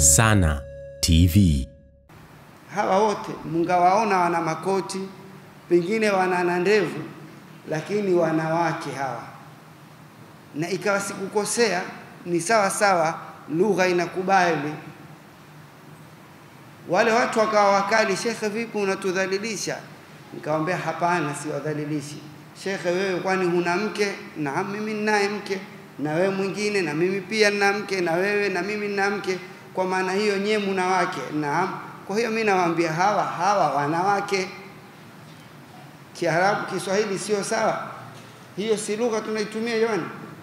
Sana TV. hawa wote mungawaona wana makoti, pengine wana na ndevu, lakini wanawake hawa, na ikawa sikukosea, ni sawa sawa, lugha inakubali. Wale watu wakawa wakali, shekhe, vipi unatudhalilisha? Nikamwambia hapana, siwadhalilishi. Shekhe, wewe kwani huna mke? Naam, mimi ninaye mke, na wewe mwingine, na mimi pia nina mke, na wewe na mimi nina mke. Kwa maana hiyo nyie muna wake? Naam. Kwa hiyo mimi nawaambia hawa hawa wanawake. Kiarabu Kiswahili sio sawa, hiyo si lugha tunaitumia jamani.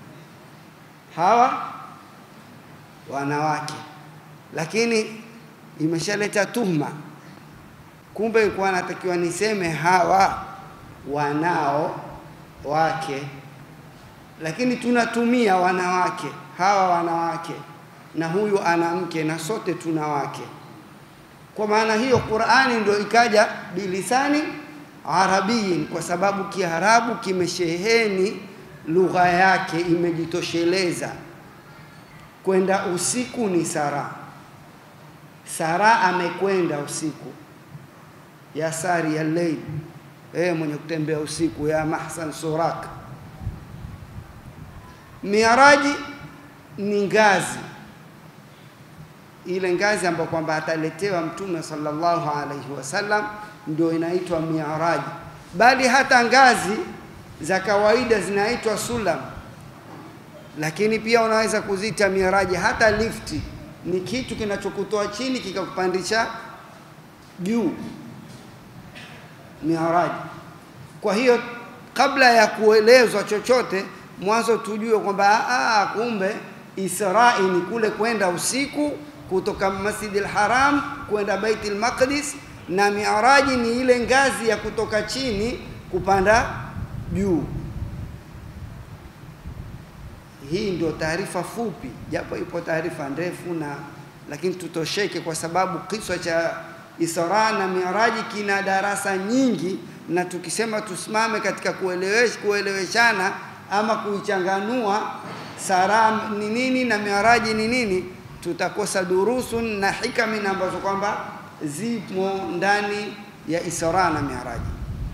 Hawa wanawake, lakini imeshaleta tuhma. Kumbe ilikuwa natakiwa niseme hawa wanao wake, lakini tunatumia wanawake, hawa wanawake, na huyu ana mke, na sote tuna wake. Kwa maana hiyo Qur'ani ndio ikaja bilisani arabiyin, kwa sababu Kiarabu kimesheheni lugha yake, imejitosheleza. Kwenda usiku ni sara, sara amekwenda usiku, ya sari ya leil, eh, mwenye kutembea usiku, ya mahsan surak. Miaraji ni ngazi ile ngazi ambayo kwamba ataletewa Mtume sallallahu alaihi wasallam ndio inaitwa miaraji, bali hata ngazi za kawaida zinaitwa sulam, lakini pia unaweza kuzita miaraji. Hata lifti ni kitu kinachokutoa chini kikakupandisha juu, miaraji. Kwa hiyo kabla ya kuelezwa chochote, mwanzo tujue kwamba ah, kumbe Israi ni kule kwenda usiku kutoka Masjid al-Haram kwenda Bait al-Maqdis na miaraji ni ile ngazi ya kutoka chini kupanda juu. Hii ndio taarifa fupi, japo ipo taarifa ndefu na lakini tutosheke, kwa sababu kiswa cha Isra na Miraji kina darasa nyingi, na tukisema tusimame katika kuelewesh, kueleweshana ama kuichanganua Sara ni nini na Miraji ni nini tutakosa durusun na hikami ambazo kwamba zimo ndani ya Isra na Miaraji.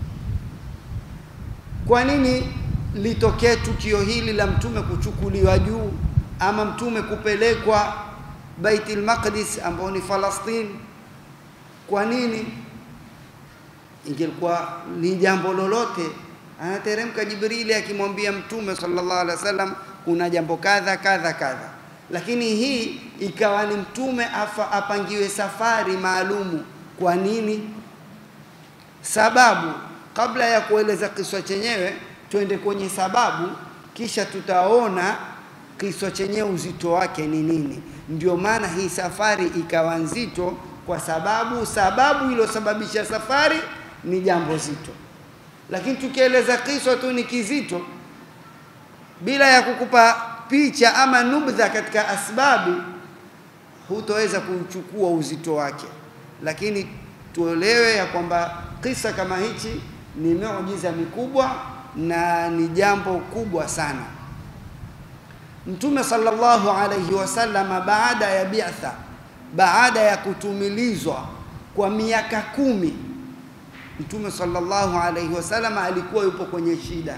Kwa nini litokee tukio hili la mtume kuchukuliwa juu ama mtume kupelekwa Baitul Maqdis ambao ni Falastini? Kwa nini? Ingelikuwa ni jambo lolote, anateremka Jibrili akimwambia mtume sallallahu alaihi wasallam kuna jambo kadha kadha kadha lakini hii ikawa ni mtume afa apangiwe safari maalumu. Kwa nini? Sababu, kabla ya kueleza kiswa chenyewe, twende kwenye sababu, kisha tutaona kiswa chenyewe uzito wake ni nini. Ndio maana hii safari ikawa nzito, kwa sababu sababu iliyosababisha safari ni jambo zito. Lakini tukieleza kiswa tu ni kizito, bila ya kukupa picha ama nubdha katika asbabu, hutoweza kuchukua uzito wake. Lakini tuelewe ya kwamba kisa kama hichi ni miujiza mikubwa na ni jambo kubwa sana. Mtume sallallahu alayhi wasallama baada ya bi'tha, baada ya kutumilizwa kwa miaka kumi, Mtume sallallahu alayhi wasallama alikuwa yupo kwenye shida,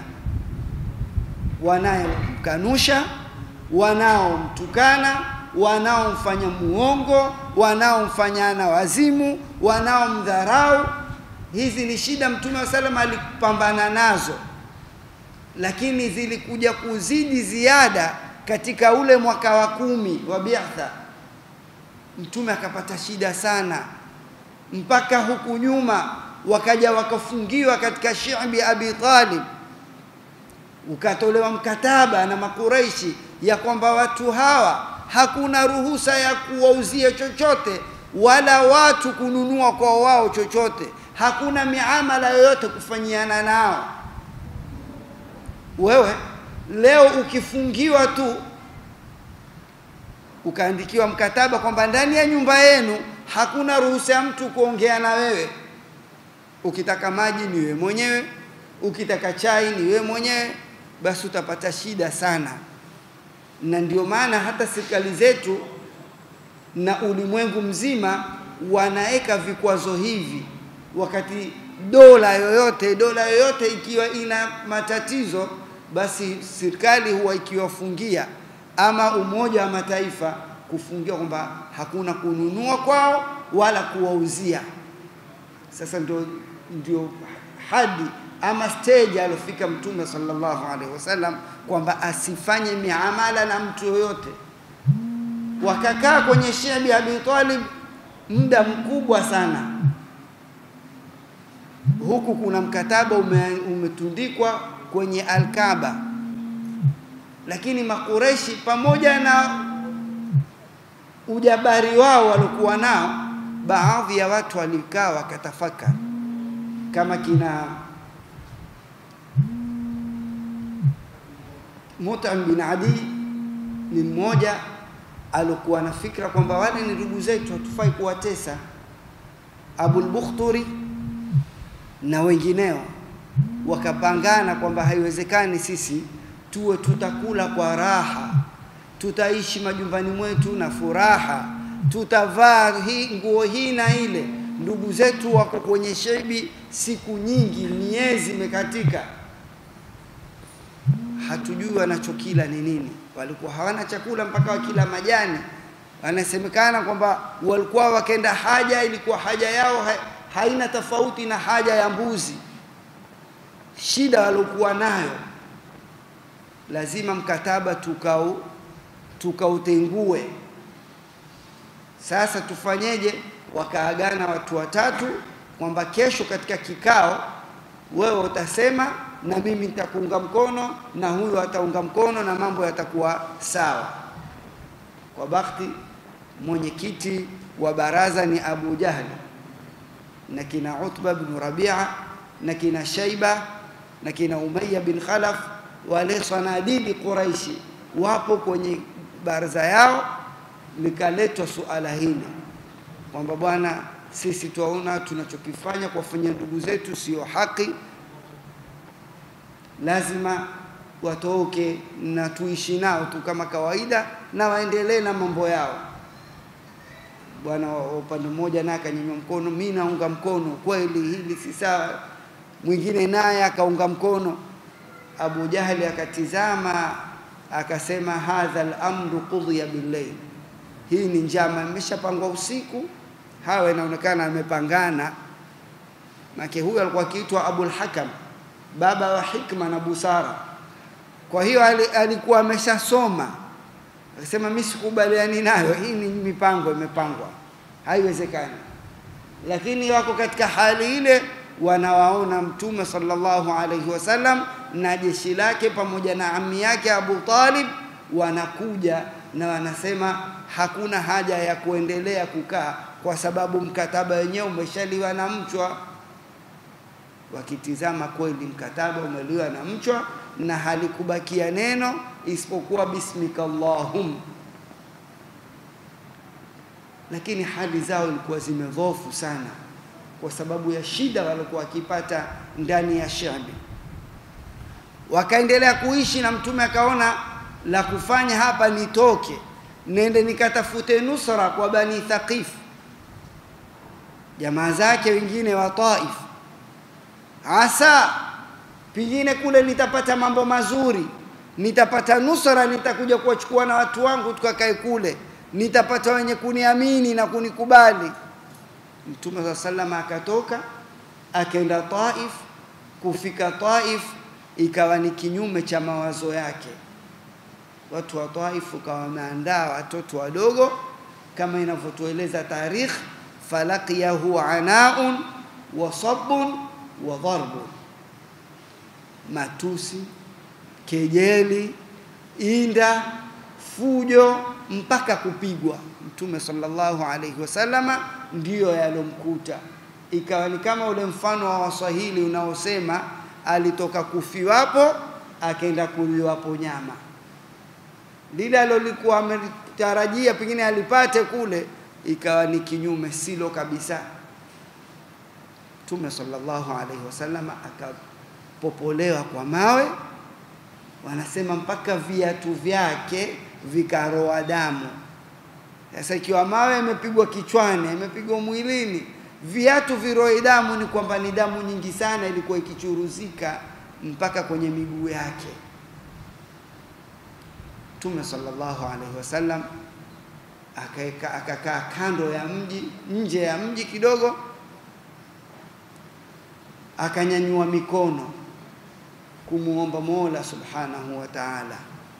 wanayemkanusha wanaomtukana, wanaomfanya muongo, wanaomfanyana wazimu, wanaomdharau. Hizi ni shida Mtume wa sallam alipambana nazo, lakini zilikuja kuzidi ziada katika ule mwaka wa kumi wa bi'tha. Mtume akapata shida sana, mpaka huku nyuma wakaja wakafungiwa katika shi'bi Abi Talib ukatolewa mkataba na Makureishi ya kwamba watu hawa hakuna ruhusa ya kuwauzia chochote wala watu kununua kwa wao chochote, hakuna miamala yoyote kufanyiana nao. Wewe leo ukifungiwa tu ukaandikiwa mkataba kwamba ndani ya nyumba yenu hakuna ruhusa ya mtu kuongea na wewe, ukitaka maji ni wewe mwenyewe, ukitaka chai ni wewe mwenyewe, basi utapata shida sana. Na ndio maana hata serikali zetu na ulimwengu mzima wanaweka vikwazo hivi, wakati dola yoyote dola yoyote ikiwa ina matatizo, basi serikali huwa ikiwafungia ama Umoja wa Mataifa kufungia kwamba hakuna kununua kwao wala kuwauzia. Sasa ndio, ndio hadi ama stage alofika Mtume sallallahu alaihi wasallam kwamba asifanye miamala na mtu yoyote. Wakakaa kwenye Shibi Abi Talib muda mkubwa sana, huku kuna mkataba ume, umetundikwa kwenye Alkaba, lakini Makureshi pamoja na ujabari wao waliokuwa nao, baadhi ya watu walikaa wakatafakari kama kina Mut'im bin Adi ni mmoja alikuwa na fikra kwamba wale ni ndugu zetu, hatufai kuwatesa. Abul Bukhturi na wengineo wakapangana kwamba haiwezekani sisi tuwe tutakula kwa raha, tutaishi majumbani mwetu na furaha, tutavaa hii nguo hii na ile. Ndugu zetu wako kwenye shebi siku nyingi, miezi imekatika, hatujui wanachokila ni nini. Walikuwa hawana chakula mpaka wakila majani. Wanasemekana kwamba walikuwa wakenda haja, ilikuwa haja yao ha haina tofauti na haja ya mbuzi. Shida waliokuwa nayo, lazima mkataba tukau tukautengue. Sasa tufanyeje? Wakaagana watu watatu kwamba kesho katika kikao wewe utasema na mimi nitakuunga mkono na huyu ataunga mkono na mambo yatakuwa sawa. Kwa bahati mwenyekiti wa baraza ni Abu Jahli na kina Utba bin Rabia na kina Shaiba na kina Umayya bin Khalaf, wale sanadidi Quraishi wapo kwenye baraza yao. Likaletwa suala hili kwamba bwana, sisi tuwaona tunachokifanya kuwafanyia ndugu zetu sio haki lazima watoke na tuishi nao tu kama kawaida na waendelee na mambo yao. Bwana wa upande mmoja naye akanyanyua mkono, mi naunga mkono, kweli hili si sawa. Mwingine naye akaunga mkono. Abu Jahli akatizama akasema, hadha al-amru qudhiya bil-layl, hii ni njama imeshapangwa usiku. Hawa inaonekana amepangana, make huyu alikuwa akiitwa Abul Hakam baba wa hikma na busara. Kwa hiyo alikuwa ameshasoma, akasema mimi sikubaliani nayo, hii ni mipango imepangwa, haiwezekani. Lakini wako katika hali ile, wanawaona Mtume sallallahu alaihi wasallam na jeshi lake pamoja na ami yake Abu Talib wanakuja na wanasema hakuna haja ya kuendelea kukaa kwa sababu mkataba wenyewe umeshaliwa na mchwa wakitizama kweli mkataba umeliwa na mchwa na halikubakia neno isipokuwa bismika Allahum, lakini hali zao ilikuwa zimedhofu sana kwa sababu ya shida walikuwa wakipata ndani ya Shabi. Wakaendelea kuishi na Mtume akaona la kufanya hapa, nitoke nende nikatafute nusra kwa Bani Thaqif, jamaa zake wengine wa Taif asa pengine kule nitapata mambo mazuri, nitapata nusra, nitakuja kuwachukua na watu wangu tukakae kule, nitapata wenye kuniamini na kunikubali. Mtume saa salama akatoka akaenda Taif. Kufika Taif ikawa ni kinyume cha mawazo yake. Watu wa Taif ukawa wameandaa watoto wadogo kama inavyotueleza tarikh, falaqiyahu anaun wa sabun wa dharbun, matusi, kejeli, inda, fujo mpaka kupigwa. Mtume sallallahu alaihi wasallama ndiyo yalomkuta, ikawa ni kama ule mfano wa Waswahili unaosema alitoka kufiwapo akaenda kuliwapo nyama. Lile alolikuwa ametarajia pengine alipate kule, ikawa ni kinyume, silo kabisa. Mtume sallallahu alaihi wasallam akapopolewa kwa mawe, wanasema mpaka viatu vyake vikaroa damu. Sasa ikiwa mawe yamepigwa kichwani, yamepigwa mwilini, viatu viroe damu, ni kwamba ni damu nyingi sana ilikuwa ikichuruzika mpaka kwenye miguu yake. Mtume sallallahu alaihi wasallam akaeka akakaa kando ya mji, nje ya mji kidogo, akanyanyua mikono kumuomba Mola subhanahu wa ta'ala,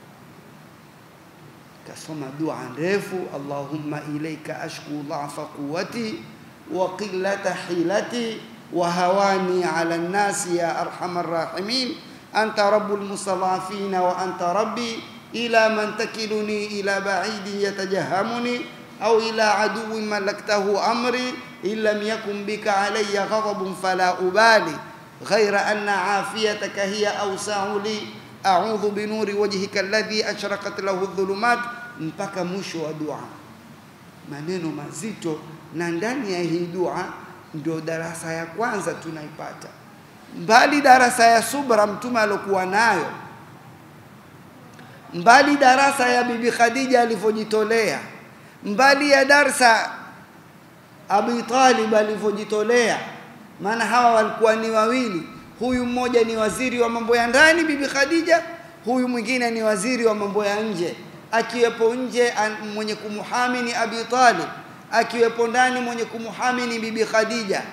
kasoma dua ndefu, Allahumma ilaika ashku dhafa quwwati wa qillata hilati wa hawani ala nnasi ya arhamar rahimin anta rabbul mustadhafina wa anta rabbi ila man takiluni ila ba'idi yatajahamuni au ila aduwin malaktahu amri in lam yakun bika alayya ghadabun fala ubali غير أن عافيتك هي أوسع لي أعوذ بنور وجهك الذي أشرقت له الظلمات mpaka mwisho wa dua, maneno mazito. Na ndani ya hii dua ndio darasa ya kwanza tunaipata, mbali darasa ya subra mtume alokuwa nayo, mbali darasa ya bibi Khadija alivyojitolea, mbali ya darsa Abi Talib alivyojitolea maana hawa walikuwa ni wawili. Huyu mmoja ni waziri wa mambo ya ndani bibi Khadija, huyu mwingine ni waziri wa mambo ya nje. Akiwepo nje mwenye kumuhami ni Abi Talib, akiwepo ndani mwenye kumuhami ni bibi Khadija.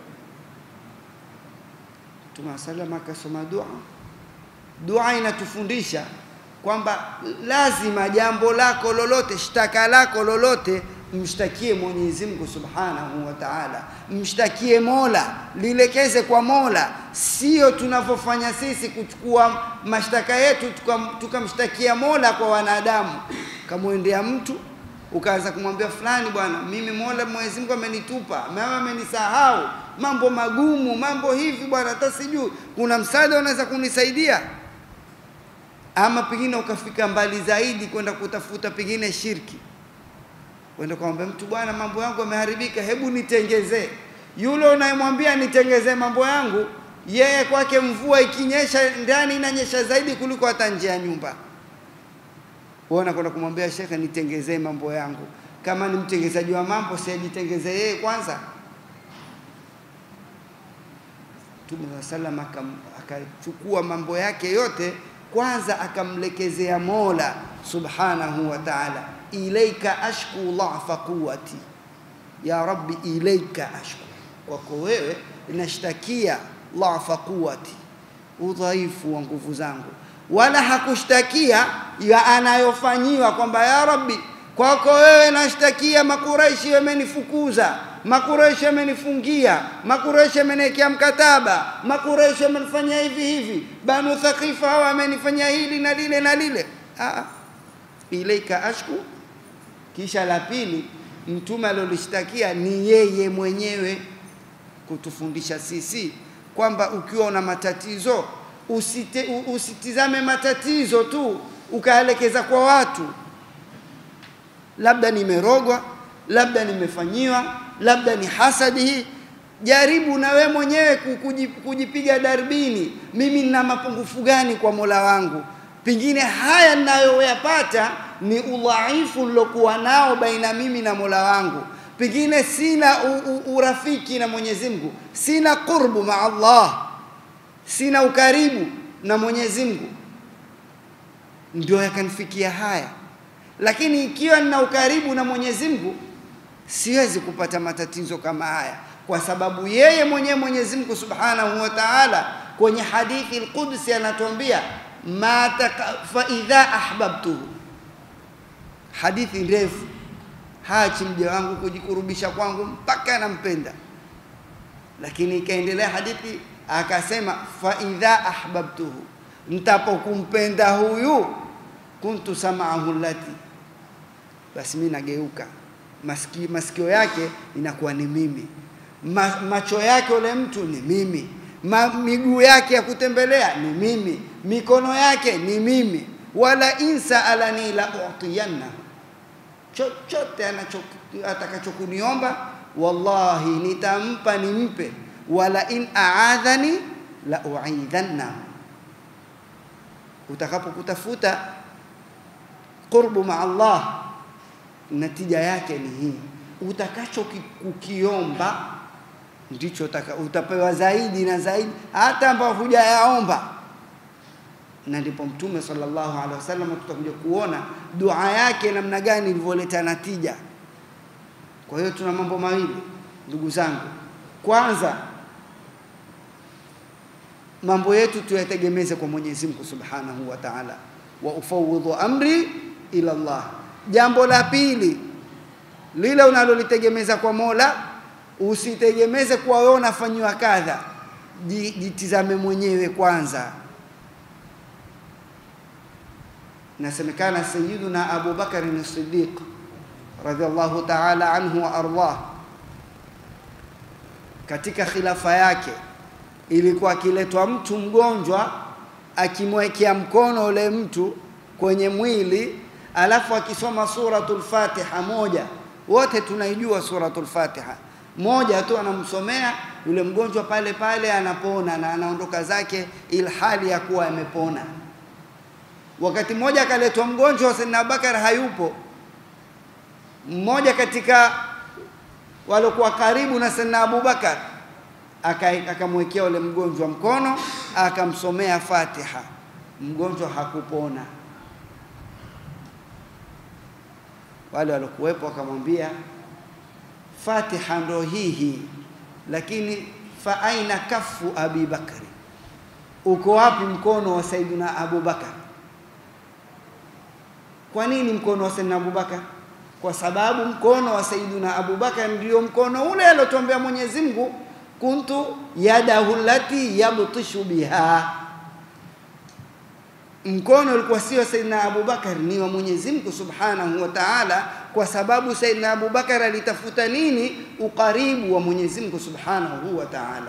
Mtume sallam akasoma dua. Dua inatufundisha kwamba lazima jambo lako lolote, shtaka lako lolote mshtakie Mwenyezi Mungu Subhanahu wa Ta'ala, mshtakie Mola, lilekeze kwa Mola, sio tunavyofanya sisi kuchukua mashtaka yetu tukamshtakia tuka Mola kwa wanadamu. Kamwendea mtu ukaanza kumwambia fulani, bwana, mimi Mola Mwenyezi Mungu amenitupa, mama amenisahau, mambo magumu, mambo hivi bwana, hata sijui kuna msaada unaweza kunisaidia? Ama pengine ukafika mbali zaidi kwenda kutafuta pengine shirki kwenda kumwambia mtu bwana, mambo yangu yameharibika, hebu nitengezee. Yule unayemwambia nitengezee mambo yangu, yeye kwake mvua ikinyesha ndani inanyesha zaidi kuliko hata nje ya nyumba. Wewe unakwenda kumwambia shekhe, nitengezee mambo yangu. Kama ni mtengezaji wa mambo, si ajitengezee yeye kwanza? Mtume wa sallam akachukua mambo yake yote kwanza akamlekezea Mola subhanahu wa ta'ala ilaika ashku dhafa quwati, ya rabbi ilaika ashku, kwako wewe nashtakia dhafa quwati, udhaifu wa nguvu zangu. Wala hakushtakia ya anayofanyiwa kwamba ya rabbi, kwako wewe nashtakia Makureishi wamenifukuza, Makureishi wamenifungia, Makureishi wameniwekea mkataba, Makureishi wamenifanyia hivi hivi, Banu Thaqifa hawa wamenifanyia hili na lile na lile. Aa, ilaika ashku kisha la pili, mtume alolishtakia ni yeye mwenyewe kutufundisha sisi kwamba ukiwa una matatizo usite, usitizame matatizo tu ukaelekeza kwa watu, labda nimerogwa, labda nimefanyiwa, labda ni hasadi hii. Jaribu na we mwenyewe kujipiga darbini, mimi nina mapungufu gani kwa Mola wangu? Pengine haya ninayoyapata ni udhaifu nilokuwa nao baina mimi na Mola wangu, pengine sina u, u, urafiki na Mwenyezi Mungu, sina qurbu ma Allah, sina ukaribu na Mwenyezi Mungu, ndio yakanifikia haya. Lakini ikiwa nina ukaribu na Mwenyezi Mungu, siwezi kupata matatizo kama haya, kwa sababu yeye mwenyewe Mwenyezi Mungu Subhanahu wa Ta'ala kwenye hadithi al-Qudsi anatuambia ma fa idha ahbabtuhu hadithi ndefu, hachi mja wangu kujikurubisha kwangu mpaka nampenda. Lakini ikaendelea hadithi akasema, fa idha ahbabtuhu, ntapokumpenda huyu, kuntu samaahu lati, basi mimi nageuka masikio, masikio yake inakuwa ni mimi, Ma, macho yake ule mtu ni mimi, Ma, miguu yake ya kutembelea ni mimi, mikono yake ni mimi, wala insa alani la utiyanna chochote atakachokuniomba wallahi nitampa nimpe, wala in aadhani la uidhanna. Utakapokutafuta qurbu ma Allah, natija yake ni hii, utakacho ki- kukiomba ndicho utaka, utapewa zaidi na zaidi, hata ambao hujayaomba. Na ndipo Mtume sallallahu alaihi wasallam tutakuja kuona dua yake namna gani ilivyoleta natija. Kwa hiyo tuna mambo mawili ndugu zangu, kwanza mambo yetu tuyategemeze kwa Mwenyezi Mungu Subhanahu wa Ta'ala, wa ufawidhu amri ila Allah. Jambo la pili lile unalolitegemeza kwa Mola, usitegemeze kwa wewe unafanyiwa kadha, Ji- jitizame mwenyewe kwanza. Nasemekana Sayyiduna Abu Bakar as-Siddiq radhiallahu ta'ala anhu wa ardah, katika khilafa yake ilikuwa akiletwa mtu mgonjwa akimwekea mkono ule mtu kwenye mwili alafu akisoma suratul Fatiha moja, wote tunaijua suratul Fatiha moja tu, anamsomea yule mgonjwa pale pale, anapona na anaondoka zake, ilhali ya kuwa amepona. Wakati mmoja akaletwa mgonjwa wa Sayyidina Abubakar hayupo, mmoja katika waliokuwa karibu na Sayyidina Abubakar aka- akamwekea ule mgonjwa mkono akamsomea Fatiha, mgonjwa hakupona. Wale waliokuwepo wakamwambia, Fatiha ndo hii hii, lakini fa aina kafu Abi Bakri, uko wapi mkono wa Saidina Abu Bakar? Kwa nini mkono wa Saidina Abu Bakar? Kwa sababu mkono wa Saidina Abu Bakar ndio mkono ule aliotuambia Mwenyezi Mungu, kuntu yadahu lati yabtishu biha mkono ulikuwa sio Saidina Abu Bakar, ni wa Mwenyezi Mungu Subhanahu wa Ta'ala, kwa sababu Saidina Abu Bakar alitafuta nini? Ukaribu wa Mwenyezi Mungu Subhanahu wa Ta'ala.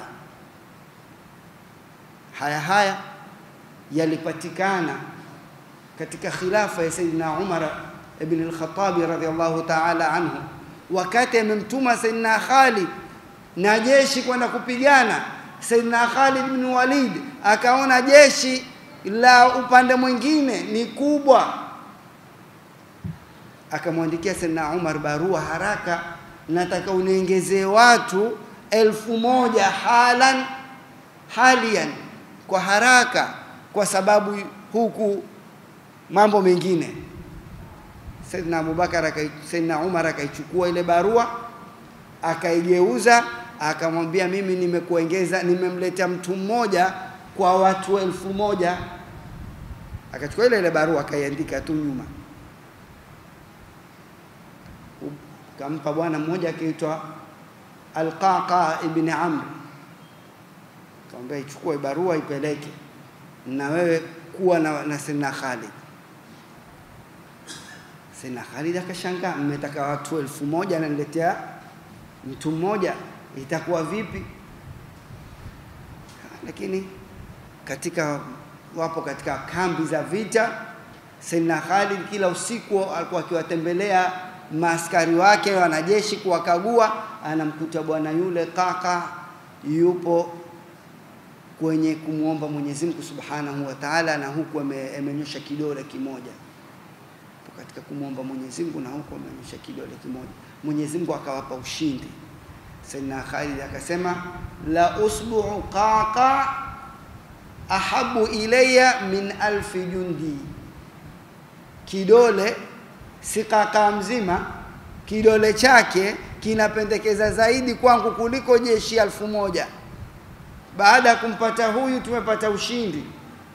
Haya haya yalipatikana katika khilafa ya Saidina Umar ibn al-Khattab radhiyallahu ta'ala anhu, wakati amemtuma Saidina Khalid na jeshi kwenda kupigana. Saidina Khalid bin Walid akaona jeshi la upande mwingine ni kubwa, akamwandikia Saidina Umar barua, haraka, nataka uniongezee watu elfu moja halan halian, kwa haraka, kwa sababu huku mambo mengine. Saidina Abubakar akai, Saidina Umar akaichukua ile barua akaigeuza, akamwambia mimi nimekuongeza, nimemletea mtu mmoja kwa watu elfu moja. Akachukua ile ile barua akaiandika tu nyuma, kampa bwana mmoja akiitwa Alqaqa ibn Amr, akamwambia ichukue barua ipeleke, na wewe kuwa na, na Sayyidina Khalid. Sayyidina Khalid akashangaa, mmetaka watu elfu moja naniletea mtu mmoja, itakuwa vipi? Lakini katika wapo katika kambi za vita, Sayyidina Khalid kila usiku alikuwa akiwatembelea maaskari wake wanajeshi kuwakagua, anamkuta bwana yule kaka yupo kwenye kumwomba Mwenyezi Mungu Subhanahu wa Ta'ala, na huku ame- amenyosha kidole kimoja Yupo katika kumwomba Mwenyezi Mungu na huku amenyosha kidole kimoja. Mwenyezi Mungu akawapa ushindi. Sayyidina Khalid akasema la usbu'u qaqa ahabu ilayya min alfi jundi, kidole si kaka mzima, kidole chake kinapendekeza zaidi kwangu kuliko jeshi elfu moja. Baada ya kumpata huyu tumepata ushindi.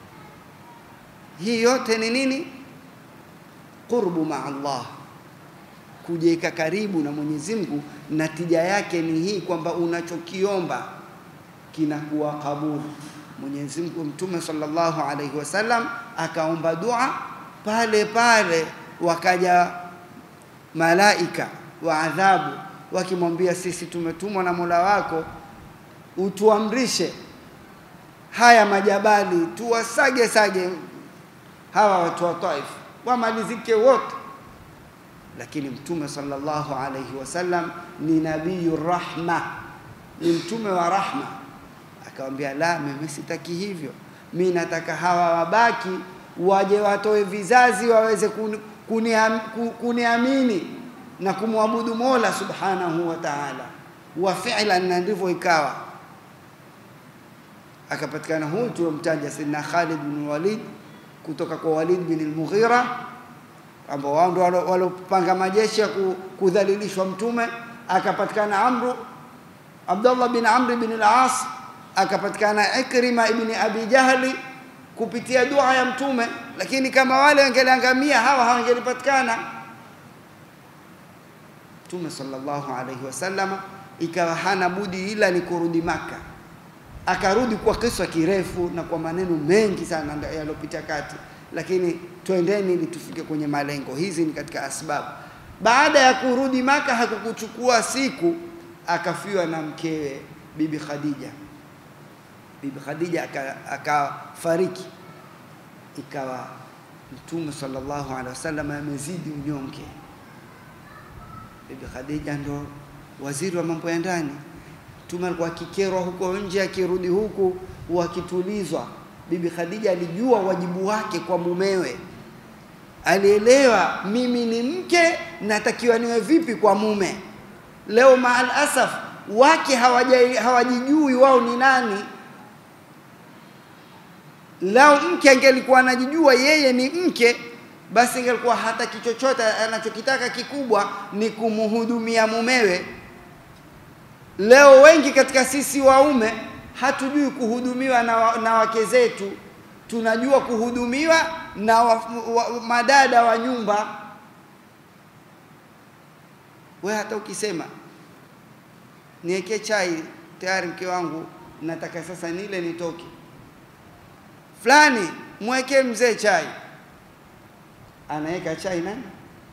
Hii yote ni nini? Qurbu ma Allah, kujiweka karibu na Mwenyezi Mungu. Natija yake ni hii kwamba unachokiomba kinakuwa kabuli. Mwenyezi Mungu, Mtume sallallahu alaihi wasallam akaomba dua pale pale, wakaja malaika wa adhabu wakimwambia, sisi tumetumwa na Mola wako utuamrishe haya majabali tuwasage sage hawa watu wa Taif wamalizike wote. Lakini Mtume sallallahu alaihi wasallam ni nabiyu rahma, ni mtume wa rahma, akamwambia la, mimi sitaki hivyo, mi nataka hawa wabaki waje watoe vizazi waweze kuni- kuniam- ku- kuniamini na kumwabudu Mola subhanahu wa ta'ala, wa fi'lan, na ndivyo ikawa. Akapatikana huyu tuliomtaja Sayyidina Khalid bin Walid kutoka kwa Walid bin al-Mughira ambao wao ndio walopanga majeshi ya kudhalilishwa Mtume. Akapatikana Amru Abdullah bin Amr bin al-As, akapatikana Ikrima ibn Abi Jahli kupitia dua ya Mtume, lakini kama wale wangeliangamia hawa hawangelipatikana. Mtume sallallahu alaihi wasallam ikawa hana budi ila ni kurudi Maka. Akarudi kwa kisa kirefu na kwa maneno mengi sana yaliyopita kati, lakini twendeni ili tufike kwenye malengo. Hizi ni katika asbabu. Baada ya kurudi Maka hakukuchukua siku, akafiwa na mkewe Bibi Khadija. Bibi Khadija akafariki, ikawa Mtume sallallahu alaihi wasallam amezidi unyonge. Bibi Khadija ndo waziri wa mambo ya ndani. Mtume alikuwa akikerwa huko nje, akirudi huku wakitulizwa. Bibi Khadija alijua wajibu wake kwa mumewe, alielewa mimi ni mke, natakiwa niwe vipi kwa mume. Leo maal asaf wake hawajijui wao ni nani. Lao mke angelikuwa anajijua yeye ni mke, basi ingelikuwa hata kichochote anachokitaka kikubwa ni kumhudumia mumewe. Leo wengi katika sisi waume hatujui kuhudumiwa na, wa, na wake zetu, tunajua kuhudumiwa na wa, wa, madada wa nyumba. We hata ukisema niwekee chai tayari, mke wangu nataka sasa nile nitoke, fulani mwekee mzee chai, anaweka chai nani?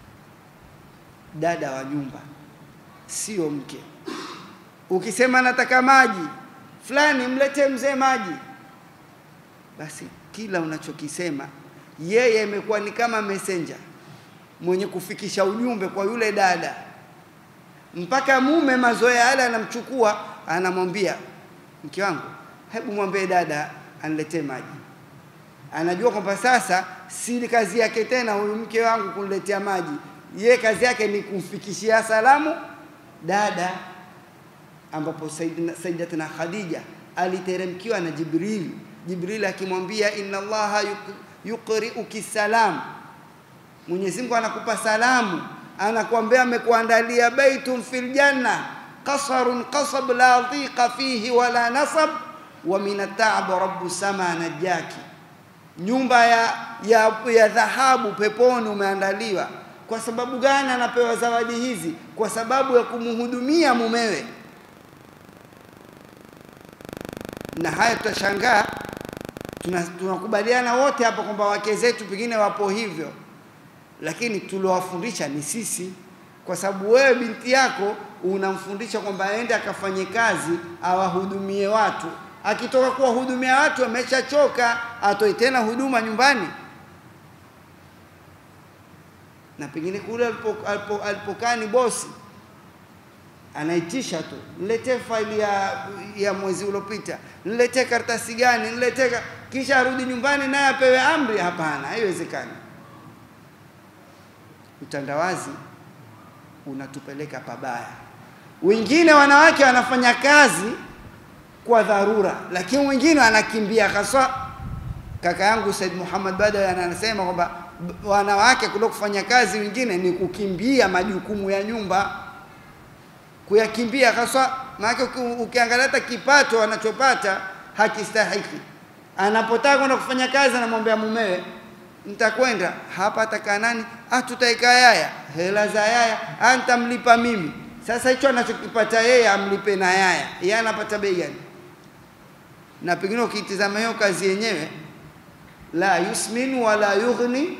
Dada wa nyumba, sio mke. Ukisema nataka maji, fulani mletee mzee maji, basi kila unachokisema yeye imekuwa ni kama messenger mwenye kufikisha ujumbe kwa yule dada, mpaka mume mazoea yale anamchukua, anamwambia mke wangu, hebu mwambie dada aniletee maji. Anajua kwamba sasa si kazi yake tena huyu mke wangu kuniletea maji, ye kazi yake ni kumfikishia salamu dada ambapo Sayyidatina Khadija aliteremkiwa na Jibril. Jibril akimwambia inna Allaha yuqri'uki salam, Mwenyezi Mungu anakupa salamu, anakuambia amekuandalia baitun fil janna qasarun qasab la dhiqa fihi wala nasab wa min at-ta'b rabbu sama najaki, nyumba ya, ya, ya dhahabu peponi umeandaliwa. Kwa sababu gani anapewa zawadi hizi? Kwa sababu ya kumhudumia mumewe na haya tutashangaa, tunakubaliana wote hapa kwamba wake zetu pengine wapo hivyo, lakini tuliowafundisha ni sisi, kwa sababu wewe binti yako unamfundisha kwamba aende akafanye kazi awahudumie watu. Akitoka kuwahudumia watu ameshachoka, atoe tena huduma nyumbani, na pengine kule alipokaa alipo ni bosi anaitisha tu, niletee faili ya, ya mwezi uliopita, niletee karatasi gani, niletee, kisha arudi nyumbani naye apewe amri. Hapana, haiwezekani. Utandawazi unatupeleka pabaya. Wengine wanawake wanafanya kazi kwa dharura, lakini wengine wanakimbia haswa. Kaka yangu Said Muhammad Badawi anasema kwamba wanawake kuliko kufanya kazi, wengine ni kukimbia majukumu ya nyumba kuyakimbia haswa. Maana ukiangalia hata kipato anachopata hakistahiki. Anapotaka kwenda kufanya kazi, anamwambia mumewe, nitakwenda hapa, atakaa nani? Ah, tutaika yaya, hela za yaya ah, nitamlipa mimi. Sasa hicho anachokipata yeye amlipe na yaya, yeye anapata bei gani? Na pengine ukitizama hiyo kazi yenyewe, la yusminu wala yughni,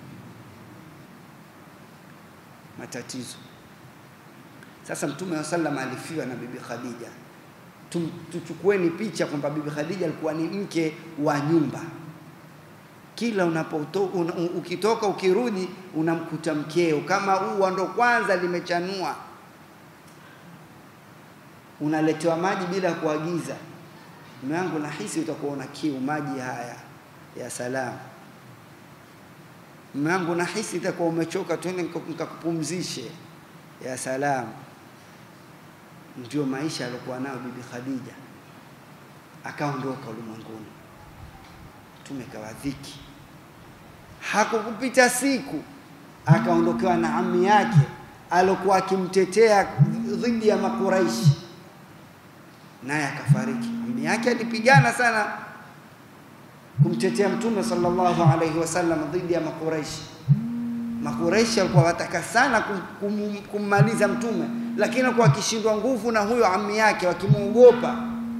matatizo sasa Mtume wa sallam alifiwa na Bibi Khadija. Tuchukueni picha kwamba Bibi Khadija alikuwa ni mke wa nyumba. Kila unapoto, un, ukitoka ukirudi unamkuta mkeo, kama ua ndo kwanza limechanua, unaletewa maji bila kuagiza. Mume wangu, nahisi utakuwa una kiu, maji haya ya salamu. Mume wangu, nahisi itakuwa umechoka, twende nikakupumzishe ya salam ndio maisha aliyokuwa nayo bibi Khadija akaondoka ulimwenguni mtume kawa dhiki hakukupita siku akaondokewa na ami yake alokuwa akimtetea dhidi ya makuraishi naye akafariki ami yake alipigana sana kumtetea mtume sallallahu alaihi wasallam dhidi ya makuraishi makuraishi walikuwa wataka sana kum, kum, kummaliza mtume lakini alikuwa akishindwa nguvu na huyo ami yake wakimwogopa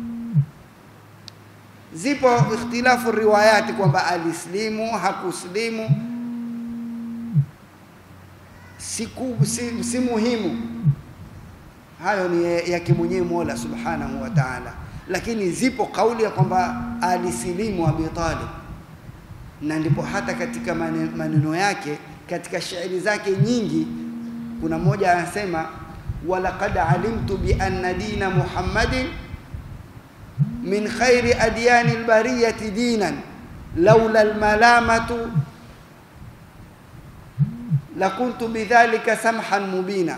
zipo ikhtilafu riwayati kwamba alislimu hakuslimu siku si, si muhimu hayo ni yake mwenyewe Mola subhanahu wa ta'ala lakini zipo kauli ya kwamba alisilimu Abi Talib na ndipo hata katika maneno yake katika shairi zake nyingi kuna mmoja anasema walaqad alimtu bi anna dina Muhammadin min khairi adyani albariyati dinan laula almalamatu lakuntu bidhalika samhan mubina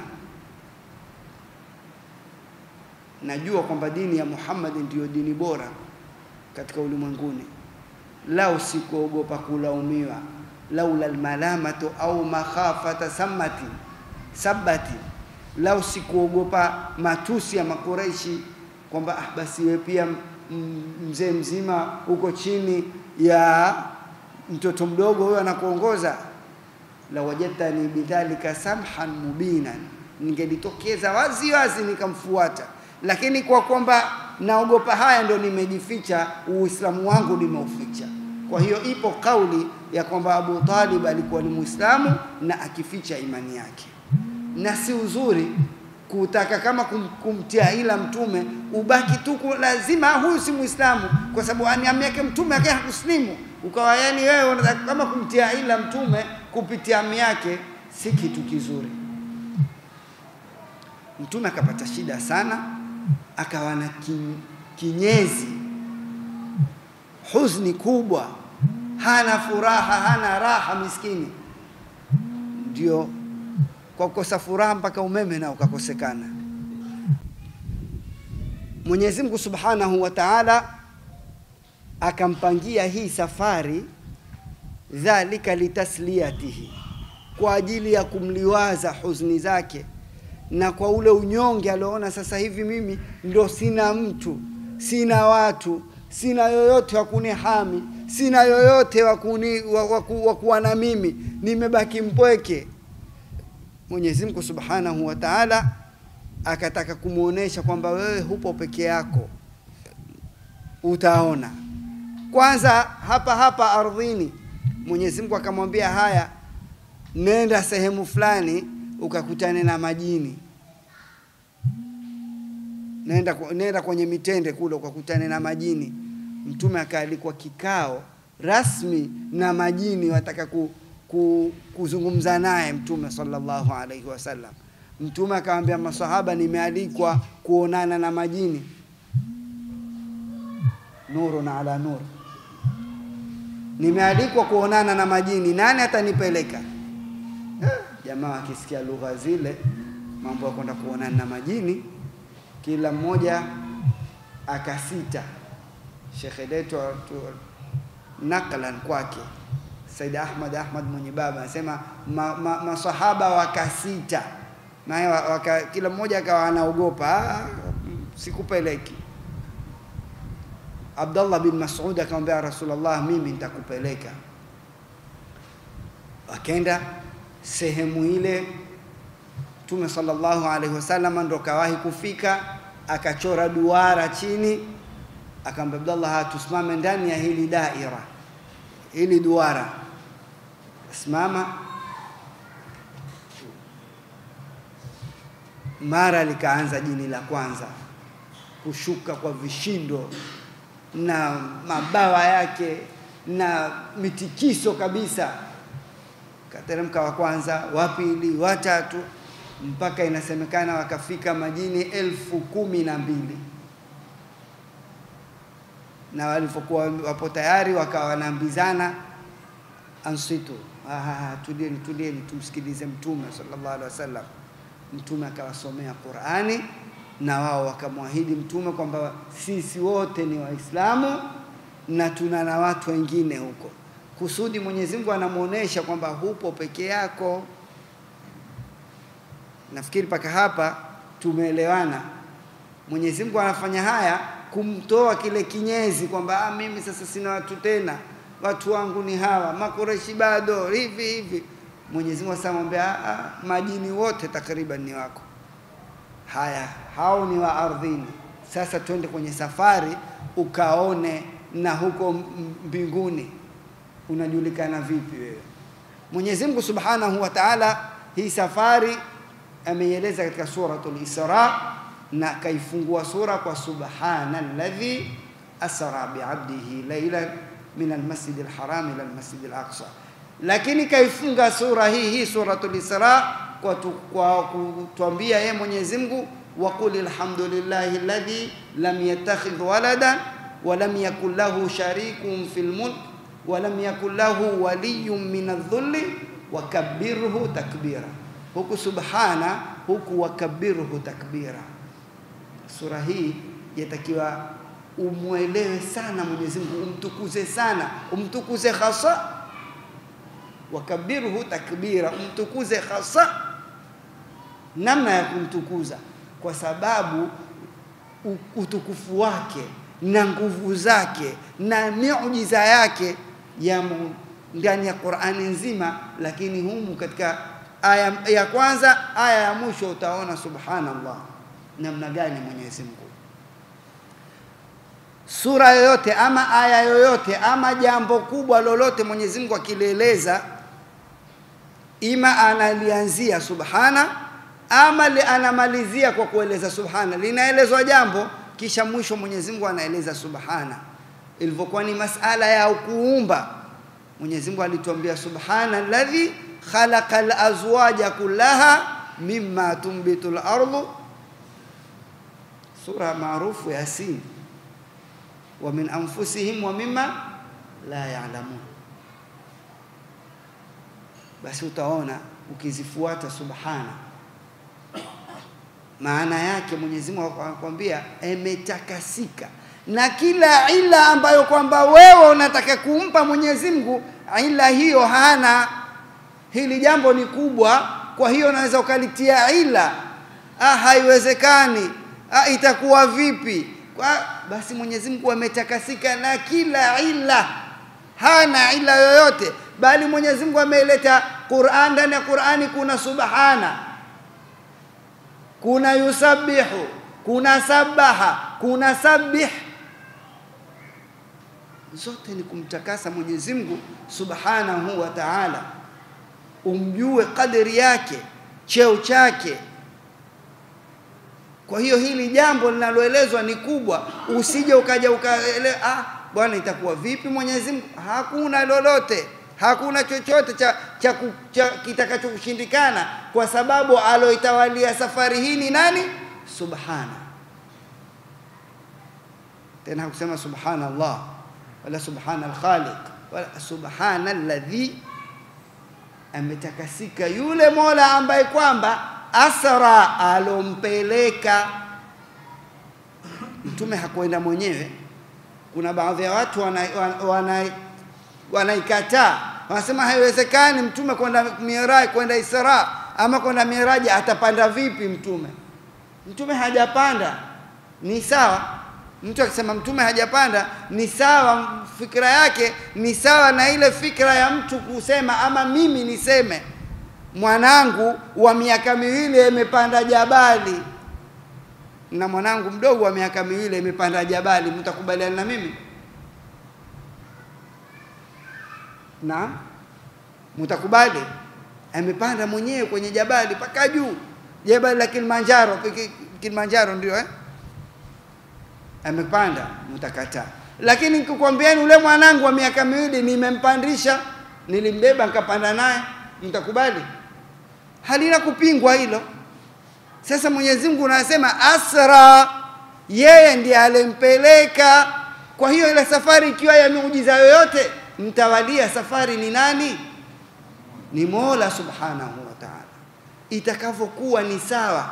najua kwamba dini ya Muhammad ndiyo dini bora katika ulimwenguni lao sikuogopa kulaumiwa laula almalamatu au makhafata samati sabati lao sikuogopa matusi ya makoreishi kwamba ah, basi wewe pia mzee mzima uko chini ya mtoto mdogo huyo anakuongoza la wajadtani bidhalika samhan mubinan ningelitokeza wazi wazi nikamfuata lakini kwa kwamba naogopa haya ndo nimejificha uislamu wangu nimeuficha kwa hiyo ipo kauli ya kwamba Abu Talib alikuwa ni Muislamu na akificha imani yake na si uzuri kutaka kama kum, kumtia ila mtume ubaki tu lazima huyu si Muislamu kwa sababu ani yake mtume akae hakuslimu ukawa yani wewe unataka kama kumtia ila mtume kupitia ami yake si kitu kizuri mtume akapata shida sana akawa na kinyezi huzni kubwa hana furaha hana raha miskini ndio kwa kukosa furaha mpaka umeme nao ukakosekana Mwenyezi Mungu Subhanahu wa Ta'ala akampangia hii safari dhalika litasliyatihi kwa ajili ya kumliwaza huzuni zake na kwa ule unyonge alioona sasa hivi mimi ndo sina mtu sina watu sina yoyote wa kunihami sina yoyote wa kuni wa kuwa na mimi nimebaki mpweke Mwenyezi Mungu Subhanahu wa Ta'ala akataka kumuonesha kwamba wewe hupo peke yako utaona kwanza hapa hapa ardhini Mwenyezi Mungu akamwambia haya nenda sehemu fulani ukakutane na majini nenda, nenda kwenye mitende kule ukakutane na majini mtume akaalikwa kikao rasmi na majini wataka ku, ku, kuzungumza naye mtume sallallahu alaihi wasallam mtume akamwambia masahaba nimealikwa kuonana na majini nurun ala nur nimealikwa kuonana na majini nani atanipeleka jamaa akisikia lugha zile mambo ya kwenda kuonana na majini kila mmoja akasita shekhe letu naklan kwake Said Ahmad Ahmad mwenye baba anasema ma, ma, masahaba wakasita naye waka, kila mmoja akawa anaogopa sikupeleki Abdullah bin Mas'ud akamwambia Rasulullah mimi nitakupeleka akaenda sehemu ile Mtume sallallahu alaihi wasallam ndo kawahi kufika akachora duara chini akamwambia Abdullah tusimame ndani ya hili daira hili duara simama mara likaanza jini la kwanza kushuka kwa vishindo na mabawa yake na mitikiso kabisa kateremka wa kwanza wa pili wa tatu mpaka inasemekana wakafika majini elfu kumi na mbili na walipokuwa wapo tayari wakawa wanaambizana ansitu tulieni tulieni tumsikilize mtume sallallahu alaihi wasallam Mtume akawasomea Qur'ani na wao wakamwahidi Mtume kwamba sisi wote ni Waislamu na tuna na watu wengine huko. Kusudi Mwenyezi Mungu anamuonesha kwamba hupo peke yako. Nafikiri mpaka hapa tumeelewana. Mwenyezi Mungu anafanya haya kumtoa kile kinyezi kwamba ah, mimi sasa sina watu tena, watu wangu ni hawa, makureshi bado hivi hivi. Mwenyezi Mungu asamwambia ah, majini wote takriban ni wako. Haya, hao ni wa ardhini. Sasa twende kwenye safari ukaone na huko mbinguni unajulikana vipi wewe. Mwenyezi Mungu Subhanahu wa Ta'ala hii safari ameieleza katika suratul Isra na kaifungua sura kwa subhana alladhi asra biabdihi laylan min almasjid alharam ila almasjid alaqsa, lakini kaifunga sura hii hii suratul Isra kwa, tu, kwa kutuambia yeye Mwenyezi Mungu waqul alhamdulillahi alladhi lam yattakhidh waladan wa lam yakul lahu sharikun fil mulk wa lam yakul lahu waliyyun min adh-dhulli wa kabbirhu takbira. Huku subhana, huku wakabirhu takbira. Sura hii yatakiwa umwelewe sana Mwenyezi Mungu, umtukuze sana, umtukuze hasa, wakabirhu takbira, umtukuze hasa. Namna ya kumtukuza kwa sababu utukufu wake na nguvu zake na miujiza yake yamo ndani ya Qur'ani nzima, lakini humu katika aya ya kwanza aya ya mwisho utaona subhanallah, namna gani Mwenyezi Mungu. Sura yoyote ama aya yoyote ama jambo kubwa lolote Mwenyezi Mungu akilieleza, ima analianzia subhana ama li anamalizia kwa kueleza subhana. Linaelezwa jambo kisha mwisho Mwenyezi Mungu anaeleza subhana. Ilivyokuwa ni masala ya kuumba, Mwenyezi Mungu alituambia subhana alladhi khalaqa al-azwaja kullaha mimma tunbitu al-ardu, sura maarufu Yasin, wa min anfusihim wa mimma la ya'lamun. Basi utaona ukizifuata subhana maana yake Mwenyezi Mungu anakuambia imetakasika na kila ila ambayo kwamba wewe unataka kumpa Mwenyezi Mungu, ila hiyo hana. Hili jambo ni kubwa, kwa hiyo unaweza ukalitia ila, ah, haiwezekani, ah, itakuwa vipi? Kwa basi Mwenyezi Mungu ametakasika na kila ila, hana ila yoyote, bali Mwenyezi Mungu ameileta Qur'an. Ndani ya Qur'ani kuna subhana kuna yusabihu, kuna sabaha, kuna sabih, zote ni kumtakasa Mwenyezi Mungu Subhanahu wa Ta'ala, umjue kadri yake, cheo chake. Kwa hiyo hili jambo linaloelezwa ni kubwa, usije ukaja ukaelewa, ah, bwana itakuwa vipi Mwenyezi Mungu? Hakuna lolote hakuna chochote cha, cha, cha kitakachokushindikana kwa sababu aloitawalia safari hii ni nani? Subhana. Tena hakusema subhanallah wala subhana alkhaliq wala subhana alladhi, ametakasika yule Mola ambaye kwamba asra, alompeleka Mtume. Hakwenda mwenyewe. Kuna baadhi ya watu wana, wana, wana wanaikataa wanasema haiwezekani mtume kwenda Miraji, kwenda Isra ama kwenda Miraji, atapanda vipi mtume? Mtume hajapanda, ni sawa. Mtu akisema mtume hajapanda ni sawa, fikra yake ni sawa na ile fikra ya mtu kusema ama mimi niseme mwanangu wa miaka miwili imepanda jabali na mwanangu mdogo wa miaka miwili imepanda jabali, mtakubaliana na mimi? na mtakubali amepanda mwenyewe kwenye jabali mpaka juu jabali la Kilimanjaro Kilimanjaro ndio eh? amepanda mtakataa lakini nikikwambieni ule mwanangu wa miaka miwili nimempandisha nilimbeba nikapanda naye mtakubali halina kupingwa hilo sasa Mwenyezi Mungu anasema asra yeye ndiye alimpeleka kwa hiyo ile safari ikiwa ya miujiza yoyote mtawalia safari ni nani? Ni Mola Subhanahu wa Ta'ala. itakavyokuwa ni sawa.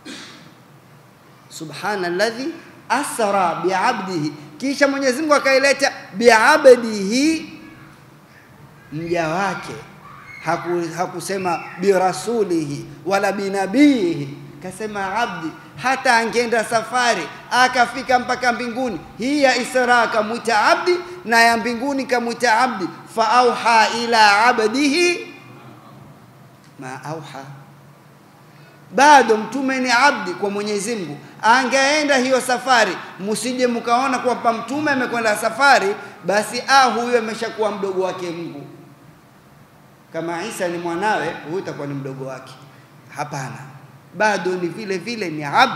Subhana alladhi asra biabdihi, kisha Mwenyezi Mungu akaileta biabdihi, mja wake haku, hakusema birasulihi wala binabihi, kasema abdi. Hata angeenda safari akafika mpaka mbinguni, hii ya Isra kamwita abdi na ya mbinguni kamwita abdi. Fa auha ila abdihi ma auha, bado mtume ni abdi kwa Mwenyezi Mungu. Angeenda hiyo safari, msije mkaona kwamba mtume amekwenda safari, basi ah, huyo ameshakuwa mdogo wake Mungu kama Isa ni mwanawe, huyu itakuwa ni mdogo wake. Hapana, bado ni vile vile ni abd.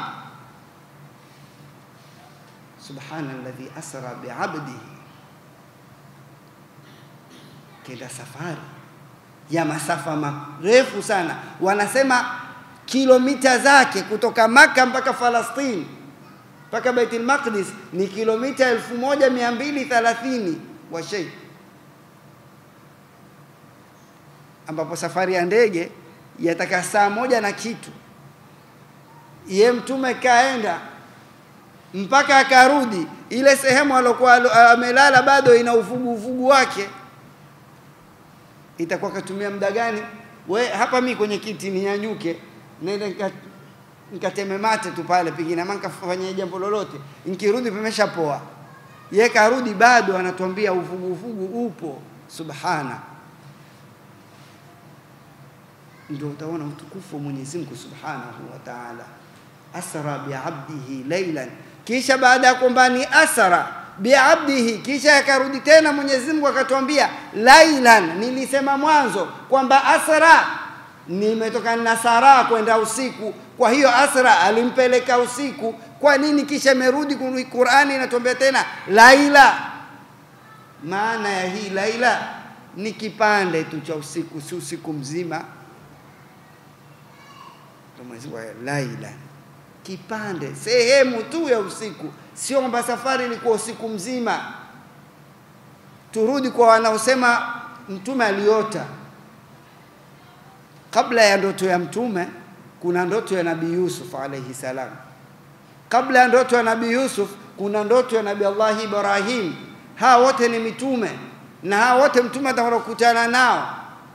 Subhana alladhi asra biabdihi, kenda safari ya masafa marefu sana, wanasema kilomita zake kutoka Maka mpaka Falastini mpaka Baitul Maqdis ni kilomita 1230 wa shei ambapo safari ya ndege yataka saa moja na kitu. Ye mtume kaenda mpaka akarudi, ile sehemu alokuwa amelala bado ina uvugu uvugu wake, itakuwa katumia muda gani? We hapa mi kwenye kiti ninyanyuke nende nikateme mate tu pale, pengine ama nikafanya jambo lolote, nikirudi pameshapoa. Ye karudi bado anatuambia uvugu uvugu upo. Subhana ndio utaona utukufu wa Mwenyezi Mungu Subhanahu wa Ta'ala. Asra biabdihi laylan, kisha baada ya kwamba ni asra biabdihi, kisha akarudi tena Mwenyezi Mungu akatuambia lailan. Nilisema mwanzo kwamba asra nimetokana na sara kwenda usiku, kwa hiyo asra alimpeleka usiku. Kwa nini kisha imerudi Qur'ani inatuambia tena laila? Maana ya hii laila ni kipande tu cha usiku, si usiku mzima Mwenyezi Mungu laila, kipande sehemu tu ya usiku, sio kwamba safari ilikuwa usiku mzima. Turudi kwa wanaosema mtume aliota. Kabla ya ndoto ya mtume kuna ndoto ya Nabii Yusuf alayhi salam. Kabla ya ndoto ya Nabii Yusuf kuna ndoto ya Nabii Allah Ibrahim. Hawa wote ni mitume na hawa wote mtume atakutana nao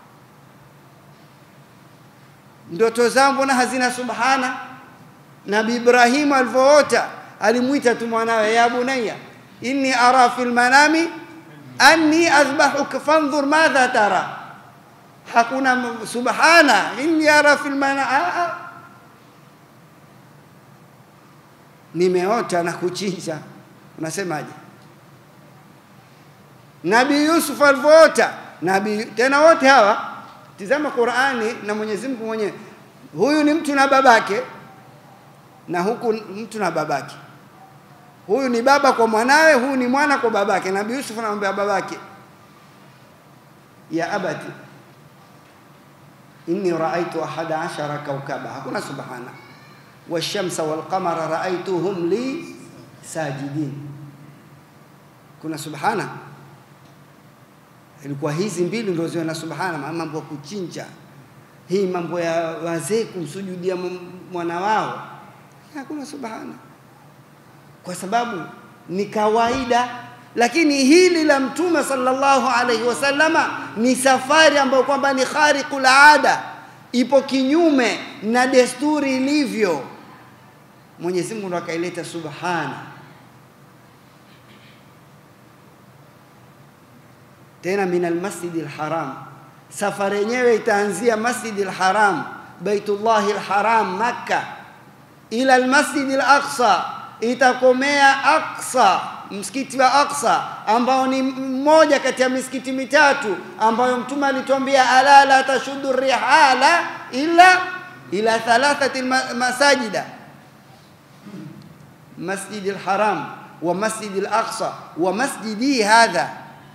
ndoto zao mbona hazina subhana? Nabi Ibrahimu alivyoota alimwita tu mwanawe, ya bunayya inni ara fil manami anni adhbahuka fandhur madha tara. Hakuna subhana, inni ara fil manami, nimeota na kuchinja. Unasemaje? Nabii Yusuf alivyoota, nabii tena wote hawa Tizama Qur'ani na Mwenyezi Mungu mwenyewe. Huyu ni mtu na babake na huku mtu na babake. Huyu ni baba kwa mwanawe, huyu ni mwana kwa babake. Nabii Yusuf anamwambia babake, ya abati inni raaitu ahada ashara kaukaba, hakuna subhana, washamsa walqamara raaituhum li sajidin. Kuna subhana? ilikuwa hizi mbili ndio ziwe na subhana, mambo ya kuchinja, hii mambo ya wazee kumsujudia mwana wao, hakuna subhana, kwa sababu ni kawaida. Lakini hili la Mtume sallallahu alaihi wasallama ni safari ambayo kwamba ni khariqul ada, ipo kinyume na desturi ilivyo. Mwenyezi Mungu ndo akaileta subhana tena min almasjidi alharam. Safari yenyewe itaanzia masjidi alharam, baitullahi alharam Makka, ila almasjidi alaqsa, itakomea Aqsa, msikiti wa Aqsa ambao ni mmoja kati ya misikiti mitatu ambayo Mtume alituambia, ala la tashuddu rihala illa ila thalathati masajida, masjidi alharam wa masjidi alaqsa wa masjidi hadha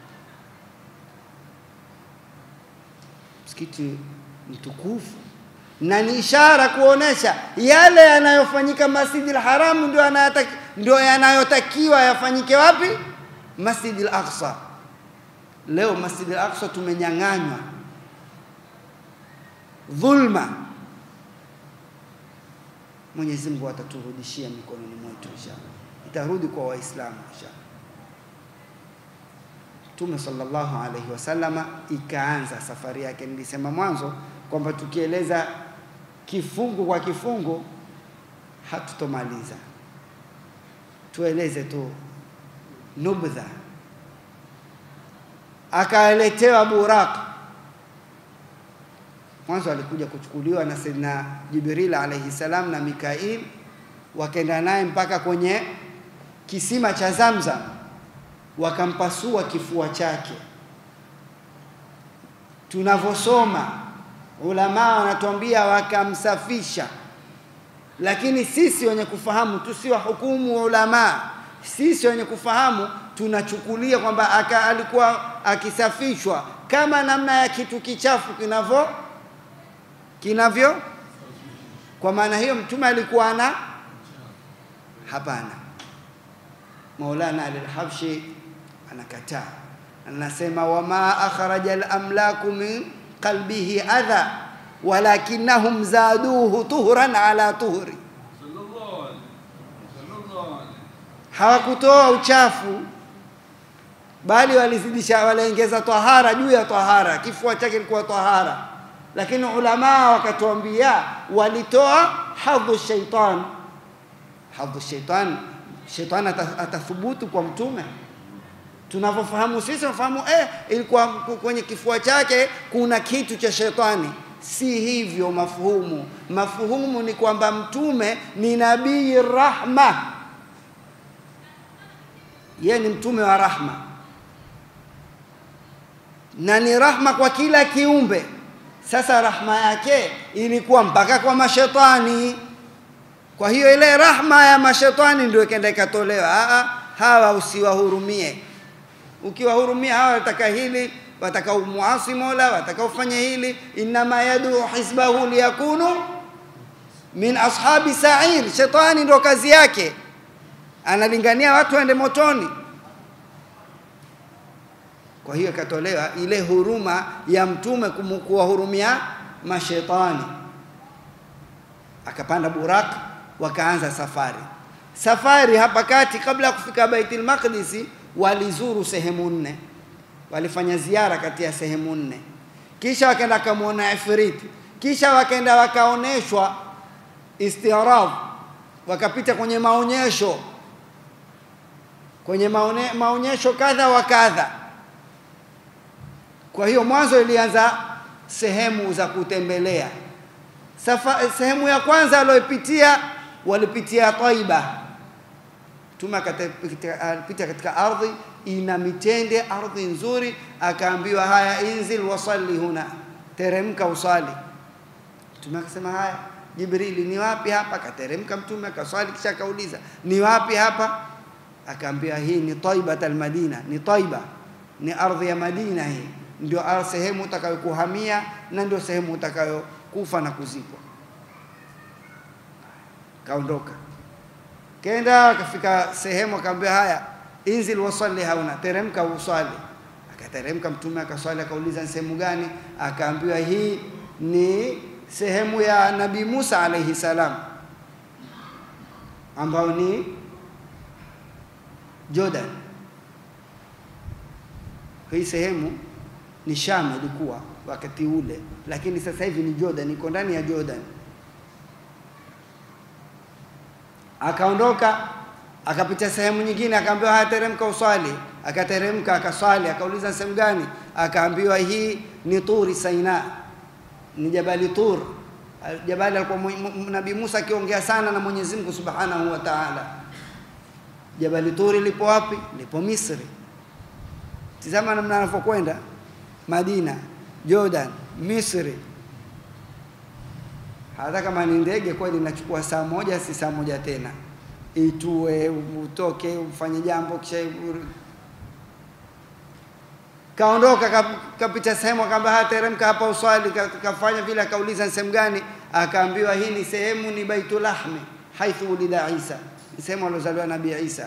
msikiti mtukufu na ni ishara kuonesha yale yanayofanyika Masjidil Haram ndio yanayotaki, ndio yanayotakiwa yafanyike wapi? Masjidil Aqsa. Leo Masjidil Aqsa tumenyang'anywa dhulma, Mwenyezi Mungu ataturudishia mikononi mwetu inshallah, itarudi kwa Waislamu inshallah. Mtume sallallahu alaihi wasallama ikaanza safari yake. Nilisema mwanzo kwamba tukieleza kifungu kwa kifungu hatutomaliza, tueleze tu nubdha. Akaletewa Buraq, mwanzo alikuja kuchukuliwa na Sayyidina Jibril alaihi salam na Mikail, wakaenda naye mpaka kwenye kisima cha Zamzam wakampasua kifua chake. Tunavyosoma ulama wanatuambia wakamsafisha, lakini sisi wenye kufahamu tusiwahukumu ulama. Sisi wenye kufahamu tunachukulia kwamba aka alikuwa akisafishwa kama namna ya kitu kichafu kinavyo kinavyo. Kwa maana hiyo mtume alikuwa ana hapana. Maulana Al-Habshi anakataa, anasema wama akhraja al-amlaku min qalbihi adha walakinnahum zaduhu tuhran ala tuhri, hawakutoa uchafu bali walizidisha, waliongeza tahara juu ya tahara. Kifua chake kilikuwa tahara, lakini ulama wakatuambia walitoa hadhu shaitan. Hadhu shaitan shetani atathubutu kwa mtume tunavyofahamu sisi tunafahamu eh, ilikuwa kwenye kifua chake kuna kitu cha shetani. Si hivyo mafuhumu. Mafuhumu ni kwamba mtume ni nabii rahma, yeye ni mtume wa rahma na ni rahma kwa kila kiumbe. Sasa rahma yake ilikuwa mpaka kwa mashetani. Kwa hiyo ile rahma ya mashetani ndio ikaenda ikatolewa. Aa, hawa usiwahurumie. Ukiwahurumia hawa wataka hili, wataka umuasi Mola, wataka ufanye hili. Innama yad'u hizbahu liyakunu min ashabi sa'ir. Shetani ndio kazi yake, analingania watu waende motoni. Kwa hiyo ikatolewa ile huruma ya mtume kuwahurumia mashetani, akapanda Buraq wakaanza safari. Safari hapa kati, kabla ya kufika Baitul Maqdis, walizuru sehemu nne, walifanya ziara kati ya sehemu nne, kisha wakaenda wakamwona Ifrit, kisha wakaenda wakaoneshwa istirab, wakapita kwenye maonyesho, kwenye maone, maonyesho kadha wa kadha. Kwa hiyo mwanzo ilianza sehemu za kutembelea. Safa, sehemu ya kwanza aliyopitia walipitia Taiba. Mtume akapita katika ardhi ina mitende, ardhi nzuri, akaambiwa haya, inzil wasalli huna, teremka usali. Mtume akasema haya, Jibrili, ni wapi hapa? Akateremka Mtume akaswali, kisha akauliza ni wapi hapa? Akaambiwa hii ni Taibat almadina, ni Taiba, ni ardhi ya Madina. Hii ndio sehemu utakayokuhamia na ndio sehemu utakayokufa na kuzikwa kaondoka kenda akafika sehemu akaambia haya inzil wasalli hauna teremka uswali akateremka mtume akaswali akauliza sehemu gani akaambiwa hii ni sehemu ya nabii Musa alaihi salam ambao ni Jordan hii sehemu ni Sham ilikuwa wakati ule lakini sasa hivi ni Jordan iko ndani ya Jordan akaondoka akapita sehemu nyingine akaambiwa haya teremka uswali akateremka akaswali akauliza sehemu gani akaambiwa hii ni turi saina ni jabali tur jabali alikuwa nabii Musa akiongea sana na Mwenyezi Mungu Subhanahu wa Ta'ala jabali turi lipo wapi lipo Misri tizama namna anavyokwenda Madina Jordan Misri hata kama ni ndege kweli inachukua saa moja, si saa moja tena, itue utoke ufanye jambo kisha kaondoka kapita sehemu, akaambia haya, teremka hapa uswali. Kafanya vile, akauliza ni sehemu gani, akaambiwa hii ni sehemu ni Baitul Lahmi haithu ulida Isa, ni sehemu aliozaliwa Nabii Isa,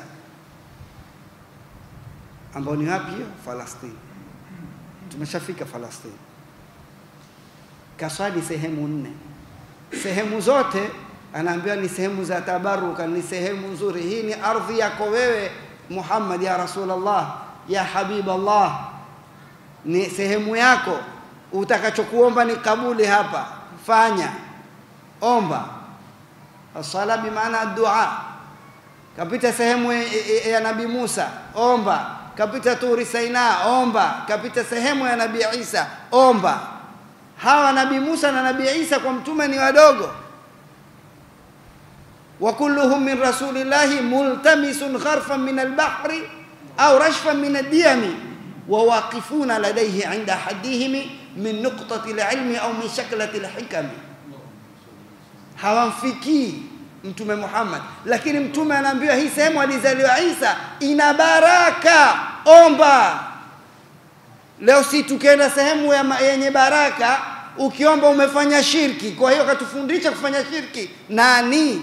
ambao ni wapi hiyo? Falastini. Tumeshafika Falastini. Kaswali sehemu nne sehemu zote anaambiwa ni sehemu za tabaruka, ni sehemu nzuri. Hii ni ardhi yako wewe Muhammad, ya Rasulullah, ya Habiballah, ni sehemu yako. Utakachokuomba ni kabuli hapa, fanya, omba. Asala bimaana dua. Kapita sehemu ya, ya, ya Nabii Musa, omba. Kapita Turi Saina, omba. Kapita sehemu ya Nabii Isa, omba. Hawa Nabii Musa na Nabii Isa kwa mtume ni wadogo wa kulluhum min rasulillahi multamisun gharfan min albahri au rashfan min addiyami wa waqifuna ladayhi inda haddihim min nuqtati alilmi au min shaklati alhikami, hawamfikii Mtume Muhammad, lakini mtume anaambiwa hii sehemu alizaliwa Isa ina baraka, omba. Leo si tukienda sehemu ya yenye baraka, ukiomba umefanya shirki. Kwa hiyo katufundisha kufanya shirki nani?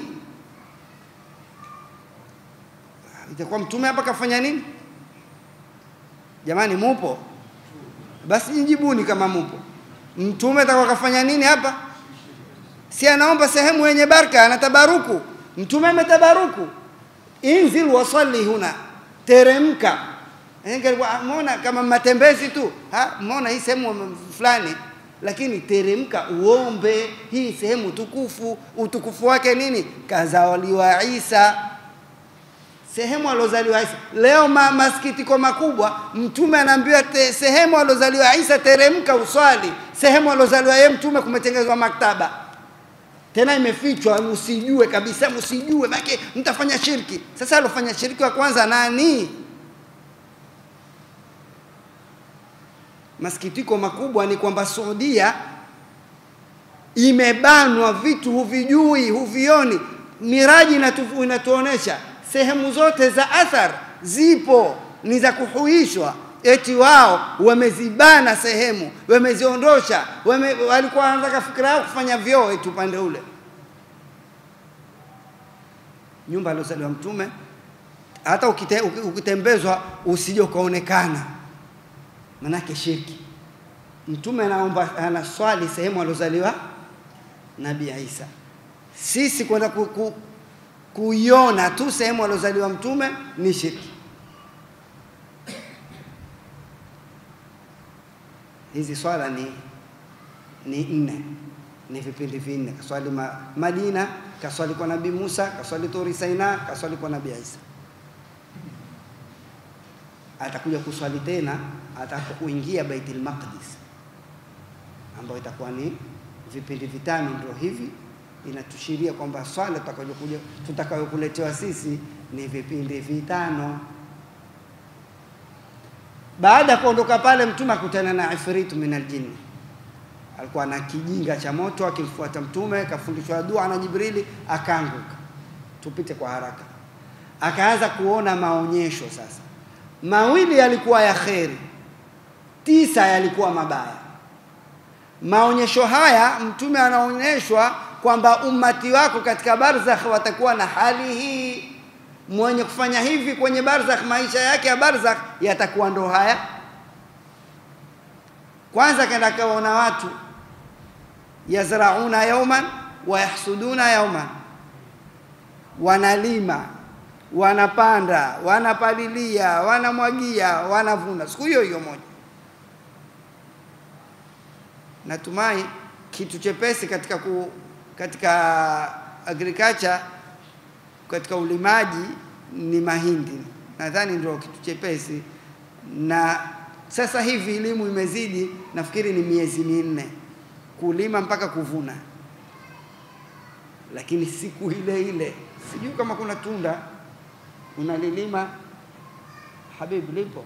itakuwa mtume hapa kafanya nini? Jamani, mupo? Basi jijibuni kama mupo. Mtume atakuwa kafanya nini hapa? Si anaomba sehemu yenye baraka, anatabaruku. Mtume ametabaruku, inzil wasalli huna, teremka. Mona kama matembezi tu, mona hii sehemu fulani, lakini teremka uombe hii sehemu tukufu. Utukufu wake nini? Kazaliwa Isa sehemu alozaliwa Isa. Leo ma, masikitiko makubwa, mtume anaambiwa sehemu alozaliwa Isa teremka uswali. Sehemu alozaliwa yeye mtume kumetengenezwa maktaba, tena imefichwa, msijue kabisa, msijue maana mtafanya shirki. Sasa alofanya shirki wa kwanza nani? Masikitiko makubwa ni kwamba Saudia imebanwa, vitu huvijui, huvioni. Miraji inatu, inatuonesha sehemu zote za athar zipo ni za kuhuishwa, eti wao wamezibana sehemu, wameziondosha, wame, walikuwa wanataka fikira yao kufanya vyoo eti upande ule. Nyumba aliozaliwa Mtume, hata ukite, ukitembezwa usije ukaonekana, manake shirki. Mtume anaomba anaswali sehemu aliozaliwa Nabii Isa, sisi kwenda ku, ku, kuiona tu sehemu aliozaliwa mtume ni shirki. Hizi swala ni ni nne, ni vipindi vinne. Kaswali ma, Madina, kaswali kwa Nabii Musa, kaswali Turi Saina, kaswali kwa Nabii Isa. Atakuja kuswali tena atakapokuingia Baitul Maqdis, ambayo itakuwa ni vipindi vitano, ndio hivi inatushiria kwamba swala tutakayokuja tutakayokuletewa sisi ni vipindi vitano. Baada ya kuondoka pale, mtume akutana na ifritu min aljinni, alikuwa na kijinga cha moto akimfuata mtume, kafundishwa dua na Jibrili, akaanguka. Tupite kwa haraka. Akaanza kuona maonyesho sasa, mawili yalikuwa ya kheri, tisa yalikuwa mabaya. Maonyesho haya mtume anaonyeshwa kwamba ummati wako katika barzakh watakuwa na hali hii. Mwenye kufanya hivi kwenye barzakh, maisha yake ya barzakh yatakuwa ndo haya. Kwanza kaenda kaona watu yazrauna yauman wa yahsuduna yauman, wanalima, wanapanda, wanapalilia, wanamwagia, wanavuna siku hiyo hiyo moja. Natumai kitu chepesi katika ku, katika agriculture katika ulimaji ni mahindi, nadhani ndio kitu chepesi. Na sasa hivi elimu imezidi, nafikiri ni miezi minne kulima mpaka kuvuna, lakini siku ile ile, sijui kama kuna tunda unalilima Habib, lipo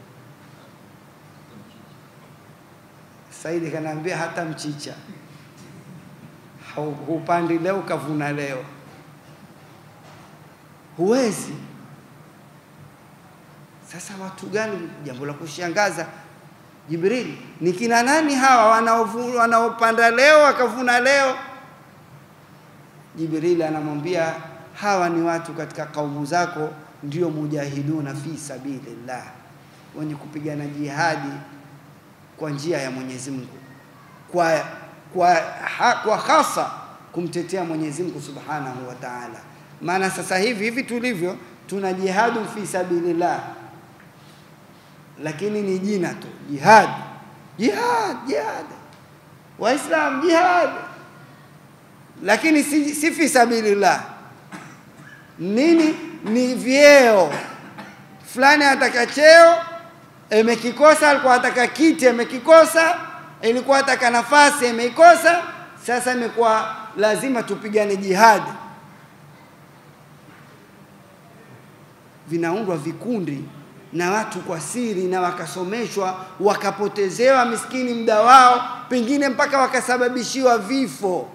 Saidi kanaambia hata mchicha hupandi leo kavuna leo, huwezi. Sasa watu gani? Jambo la kushangaza, Jibril, ni kina nani hawa wanaopanda leo wakavuna leo? Jibril anamwambia hawa ni watu katika kaumu zako, ndio mujahiduna fi sabilillah, wenye kupigana jihadi kwa njia ya Mwenyezi Mungu kwa kwa, ha, kwa hasa kumtetea Mwenyezi Mungu Subhanahu wa Ta'ala. Maana sasa hivi hivi tulivyo tuna jihadu fi sabilillah, lakini ni jina tu, jihad, jihad, jihad, Waislam jihad, lakini si, si fi sabilillah. Nini? Ni vyeo fulani, ataka cheo imekikosa, alikuwa ataka kiti amekikosa, ilikuwa ataka nafasi imeikosa, sasa imekuwa lazima tupigane jihadi. Vinaundwa vikundi na watu kwa siri, na wakasomeshwa wakapotezewa miskini muda wao, pengine mpaka wakasababishiwa vifo.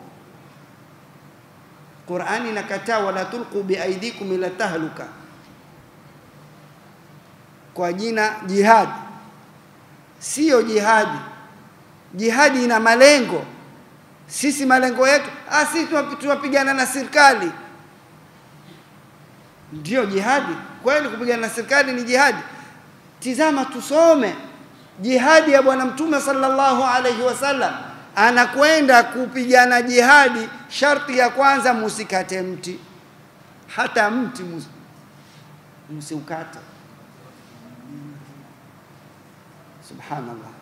Qur'ani inakataa wala tulqu biaidikum ila tahluka kwa jina jihadi. Siyo jihadi. Jihadi ina malengo. Sisi malengo yetu, ah, sisi tunapigana na serikali, ndio jihadi kweli? Kupigana na serikali ni jihadi? Tizama, tusome jihadi ya Bwana Mtume sallallahu alaihi wasallam, anakwenda kupigana jihadi. Sharti ya kwanza, musikate mti, hata mti msiukate. Subhanallah.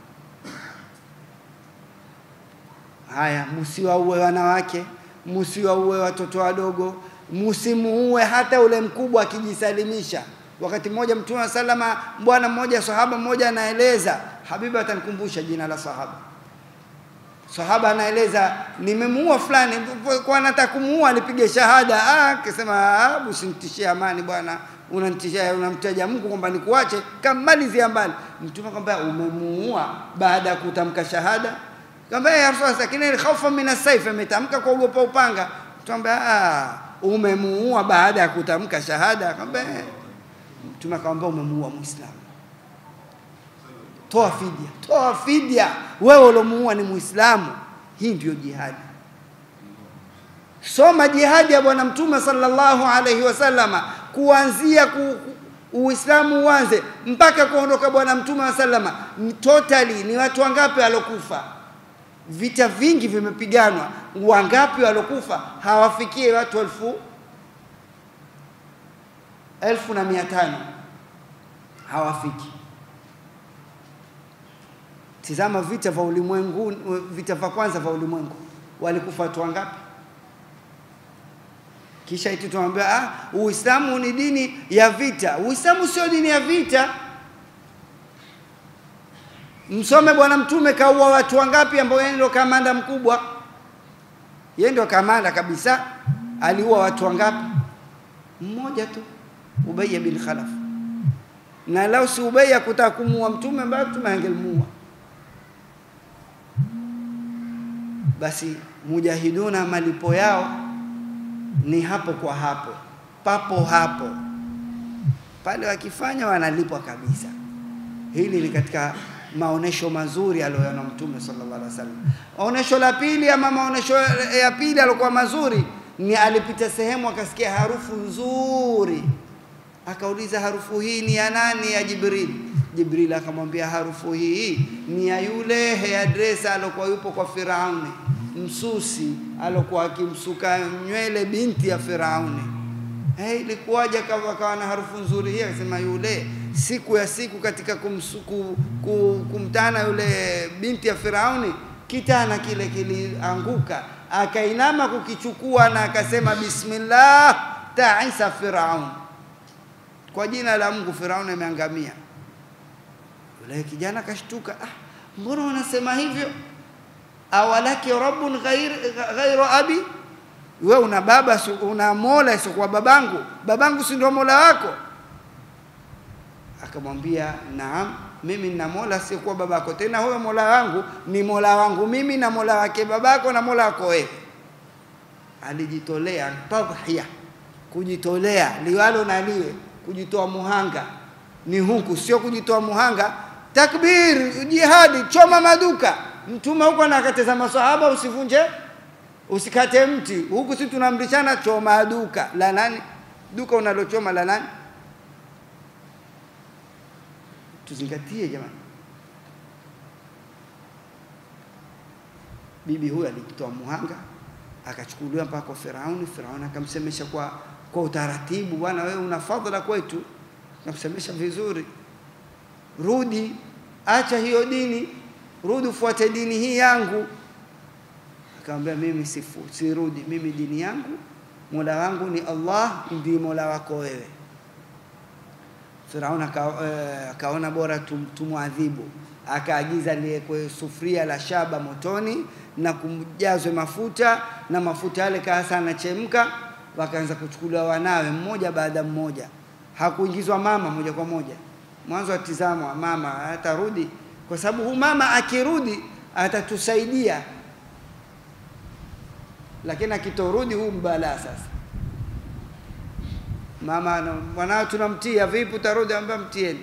Haya, msiwaue wanawake, msiwaue watoto wadogo, msimuue hata ule mkubwa akijisalimisha. Wakati mmoja Mtume wa salama, bwana mmoja, sahaba mmoja anaeleza, Habiba atanikumbusha jina la sahaba. Sahaba anaeleza, nimemuua fulani, kwa nataka kumuua, alipige shahada. Ah, akasema ah, usinitishie amani bwana unanitishia unamtaja Mungu kwamba nikuache, kamalizia mbali. Mtume kwamba umemuua baada ya kutamka shahada, kwamba ya Rasulullah, lakini khaufa min as-sayf, ametamka kwa kuogopa upanga. Mtume ah, umemuua baada ya kutamka shahada, kwamba Mtume akamwambia umemuua Muislamu, toa fidia, toa fidia, wewe uliomuua ni Muislamu. Hii ndio jihadi. Soma jihadi ya Bwana Mtume sallallahu alaihi wasallama kuanzia ku, Uislamu uanze mpaka kuondoka Bwana Mtume wa sallama, totally ni watu wangapi walokufa? Vita vingi vimepiganwa, wangapi walokufa? Hawafikie watu elfu elfu na mia tano hawafiki. Tizama vita vya ulimwengu, vita vya kwanza vya ulimwengu, walikufa watu wangapi? Kisha iti tunaambia ah, Uislamu ni dini ya vita. Uislamu sio dini ya vita. Msome Bwana Mtume kaua watu wangapi, ambao yeye ndio kamanda mkubwa, yeye ndio kamanda kabisa. Aliua watu wangapi? Mmoja tu, Ubay bin Khalaf. Na lau si Ubay akutaka kumuua Mtume, ambaye Mtume angelimuua. Basi mujahiduna malipo yao ni hapo kwa hapo, papo hapo pale, wakifanya wanalipwa kabisa. Hili ni katika maonesho mazuri aliyoona Mtume sallallahu alaihi wasallam. Onesho la pili ama maonesho ya pili alikuwa mazuri ni alipita sehemu akasikia harufu nzuri, akauliza harufu hii ni ya nani? Ya Jibril. Jibril akamwambia harufu hii ni ya yule hairdresser alokuwa yupo kwa Firauni msusi alokuwa akimsuka nywele binti ya Firauni. Hey, ilikuwaje akawa na harufu nzuri hii? Akasema yule siku ya siku katika kumsuku, kum, kumtana yule binti ya Firauni, kitana kile kilianguka, akainama kukichukua na akasema bismillah taisa Firaun, kwa jina la Mungu Firauni ameangamia. Yule kijana akashtuka, ah, mbona wanasema hivyo? awalaki rabbun ghair, ghairu abi, we una baba una mola isiokuwa babangu, babangu si ndio mola wako? Akamwambia naam, mimi nina mola asiokuwa babako, tena huyo mola wangu ni mola wangu mimi na mola wake babako na mola wako wewe. Alijitolea tadhhiya, kujitolea liwalo na liwe, kujitoa muhanga ni huku, sio kujitoa muhanga takbir, jihadi, choma maduka Mtume huko anakateza maswahaba, usivunje usikate mti. Huku si tunaamrishana choma duka la nani? Duka unalochoma la nani? Tuzingatie jamani. Bibi huyu alijitoa muhanga, akachukuliwa mpaka kwa Firauni. Firauni akamsemesha kwa, kwa utaratibu, bwana, wewe una fadhila kwetu, nakusemesha vizuri, rudi, acha hiyo dini, rudi ufuate dini hii yangu. Akamwambia mimi sifu, sirudi, mimi dini yangu mola wangu ni Allah, ndiye mola wako wewe. Firauni aka, eh, akaona bora tum, tumwadhibu, akaagiza liwekwe sufuria la shaba motoni na kumjazwe mafuta na mafuta yale kaasa anachemka, wakaanza kuchukuliwa wanawe mmoja baada mmoja. Hakuingizwa mama moja kwa moja. Mwanzo atizama mama atarudi, kwa sababu huyu mama akirudi atatusaidia, lakini akitorudi huu mbalaa sasa. Mama mwanao tunamtia, vipi utarudi? Ambia mtieni,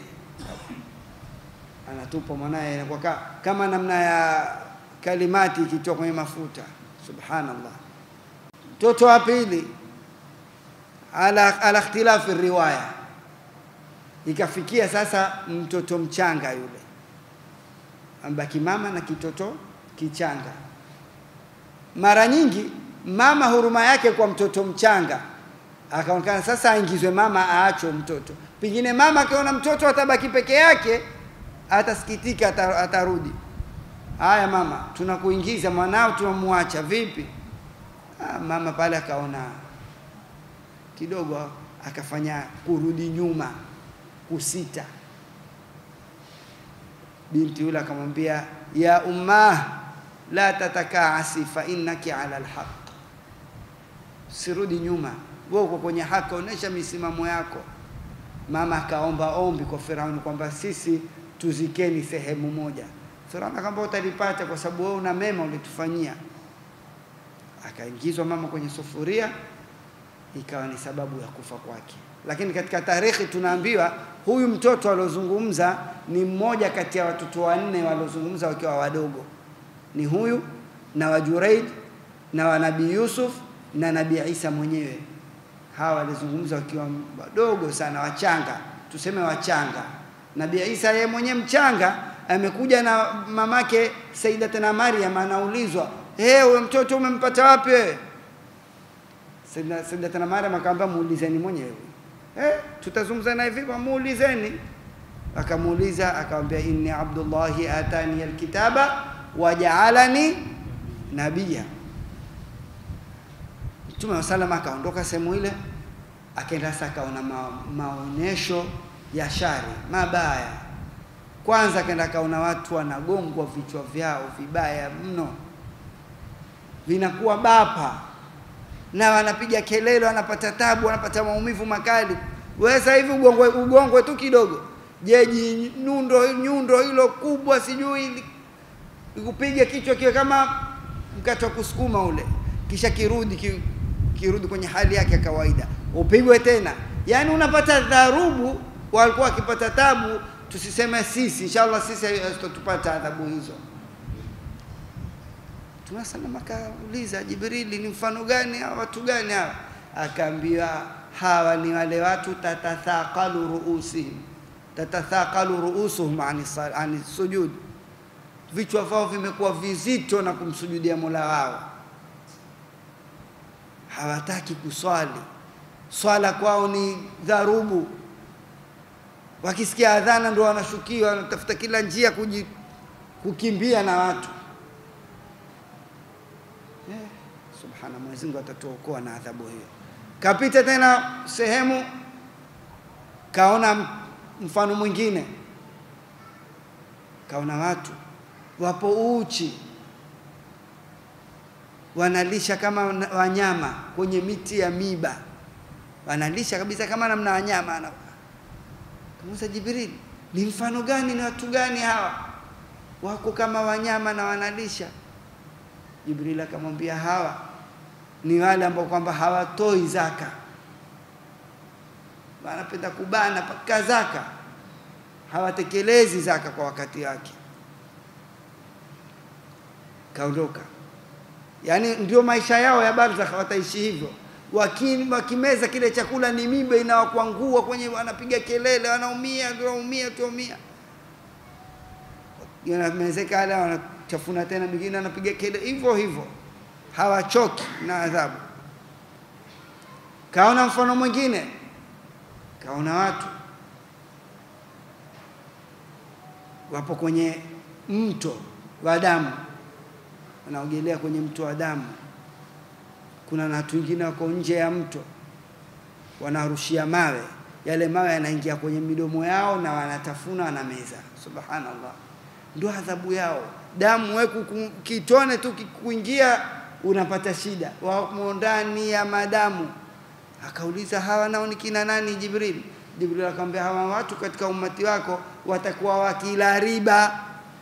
anatupa mwanaye, inakuwa ka- kama namna ya kalimati ikitoka kwenye mafuta. Subhanallah. Mtoto wa pili ala, ala ikhtilafi riwaya, ikafikia sasa mtoto mchanga yule ambaki mama na kitoto kichanga. Mara nyingi mama huruma yake kwa mtoto mchanga akaonekana sasa aingizwe mama, aachwe mtoto. Pengine mama akiona mtoto atabaki peke yake, atasikitika, ata- atarudi. Haya mama, tunakuingiza mwanao, tunamwacha vipi? Ah, mama pale akaona kidogo, akafanya kurudi nyuma, kusita. Binti yule akamwambia, ya ummah la tatakaasi fa innaki ala alhaq, sirudi nyuma, wewe uko kwenye haki, onesha misimamo yako. Mama akaomba ombi kwa Firauni kwamba sisi tuzikeni sehemu moja. Firauni akamwambia utalipata kwa sababu wewe una mema ulitufanyia. Akaingizwa mama kwenye sufuria, ikawa ni sababu ya kufa kwake. Lakini katika tarehe tunaambiwa huyu mtoto aliozungumza ni mmoja kati ya watoto wanne waliozungumza wakiwa wadogo, ni huyu na wa Jureid na wa Nabii Yusuf na Nabii Isa mwenyewe. Hawa walizungumza wakiwa wadogo sana, wachanga, tuseme wachanga. Nabii Isa yeye mwenyewe mchanga, amekuja na mamake Sayyidatuna Maryam, anaulizwa hey, huyo mtoto umempata wapi wewe? Sayyida- Sayyidatuna Maryam akamwambia muulizeni mwenyewe. Eh, tutazungumza naye vipi? Muulizeni. Akamuuliza akamwambia, inni abdullahi atani alkitaba wajaalani nabia. Mtume wa salama akaondoka sehemu ile, akaenda sasa, akaona ma, maonesho ya shari mabaya. Kwanza akaenda akaona watu wanagongwa vichwa vyao vibaya mno, vinakuwa bapa na wanapiga kelele, wanapata tabu, wanapata maumivu makali. Wewe sasa hivi ugongwe, ugongwe tu kidogo, jeji nyundo nyundo hilo kubwa, sijui ikupige kichwa kiwe kama mkate wa kusukuma ule, kisha kirudi ki, kirudi kwenye hali yake ya kawaida, upigwe tena. Yaani unapata dharubu, walikuwa wakipata tabu. Tusiseme sisi, inshallah sisi hatutapata adhabu hizo. Mtume sallam akauliza Jibrili, ni mfano gani hawa watu gani hawa? Akaambiwa hawa ni wale watu tatathaqalu ruusihim, tatathaqalu ruusuhum ani sal- ani sujud, vichwa vyao vimekuwa vizito na kumsujudia Mola wao, hawataki kuswali, swala kwao ni dharubu. Wakisikia adhana ndio wanashukiwa, wanatafuta kila njia kuji, kukimbia na watu Eh, subhana Mwenyezi Mungu atatuokoa na adhabu hiyo. Kapita tena sehemu, kaona m- mfano mwingine, kaona watu wapo uchi, wanalisha kama wana- wanyama kwenye miti ya miba, wanalisha kabisa kama namna wanyama. Ana- Kamuuliza Jibril, ni mfano gani? Ni watu gani hawa wako kama wanyama na wanalisha? Jibril akamwambia hawa ni wale ambao kwamba hawatoi zaka, wanapenda kubana paka zaka, hawatekelezi zaka kwa wakati wake. Kaondoka, yaani ndio maisha yao ya barzakh, wataishi hivyo. Waki- Wakimeza kile chakula ni miba inawakwangua kwenye, wanapiga kelele, wanaumia, tunaumia, tunaumia yanamezeka yale, wanachafuna tena, mwingine anapiga kelele hivyo hivyo, hawachoki na adhabu. Kaona mfano mwingine, kaona watu wapo kwenye mto wa damu, wanaogelea kwenye mto wa damu. Kuna na watu wengine wako nje ya mto, wanarushia mawe, yale mawe yanaingia kwenye midomo yao na wanatafuna, wanameza. Subhanallah, ndio adhabu yao. Damu wewe kuku- kitone tu kikuingia unapata shida, wamo ndani ya madamu. Akauliza, hawa nao ni kina nani? Jibril. Jibril akamwambia, hawa watu katika ummati wako watakuwa wakila riba.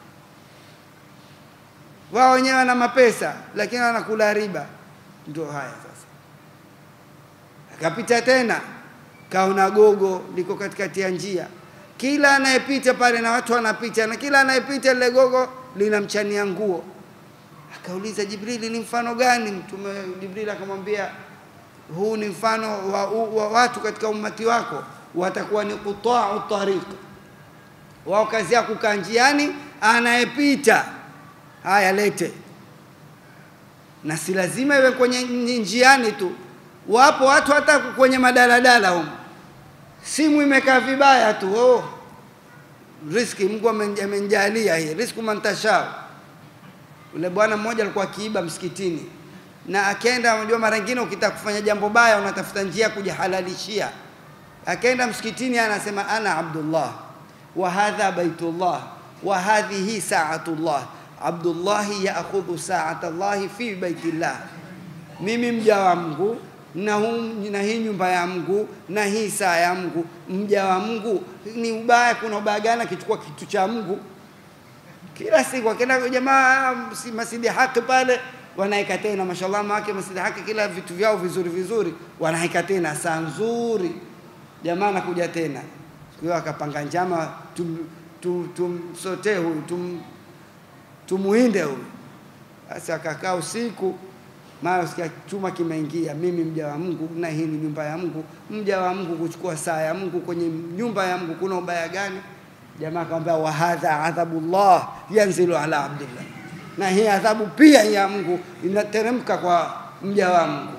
Wao wenyewe wana mapesa, lakini wanakula riba. Ndio haya sasa. Akapita tena, kaona gogo liko katikati ya njia, kila anayepita pale na watu wanapita, na kila anayepita lile gogo linamchania nguo. Akauliza Jibrili, ni mfano gani? Mtume Jibrili akamwambia huu ni mfano wa, wa watu katika ummati wako watakuwa ni qutau tariq, wao kazi yao kukaa njiani, anayepita haya lete, na si lazima iwe kwenye njiani tu. Wapo watu hata kwenye madaladala humo, simu imekaa vibaya tu, oh, riski Mungu amen- amenijalia hii riziki mantashao. Ule bwana mmoja alikuwa akiiba msikitini na akaenda, unajua mara nyingine ukitaka kufanya jambo baya unatafuta njia ya kujihalalishia. Akaenda msikitini, anasema ana Abdullah wa hadha baitullah wa hadhihi saatullah, Abdullahi yaakhudhu saata Allahi fi baitillah, mimi mja wa Mungu na, huu, na hii nyumba ya Mungu na hii saa ya Mungu. Mja wa Mungu ni ubaya, kuna ubaya gani akichukua kitu cha Mungu? kila siku akienda jamaa si- masjidi haki pale wanaeka tena, mashallah make masjidi haki, kila vitu vyao vizuri vizuri wanaeka tena, saa nzuri, jamaa anakuja tena. Siku hiyo akapanga njama, tum, tum, tumsotee huyu tum, tumuinde huyu. Basi akakaa usiku, mara sikia chuma kimeingia, mimi mja wa Mungu na hii ni nyumba ya Mungu. Mja wa Mungu kuchukua saa ya Mungu kwenye nyumba ya Mungu, kuna ubaya gani? Jamaa akamwambia wa hadha adhabullah yanzilu ala abdillah, na hii adhabu pia ya Mungu inateremka kwa mja wa Mungu.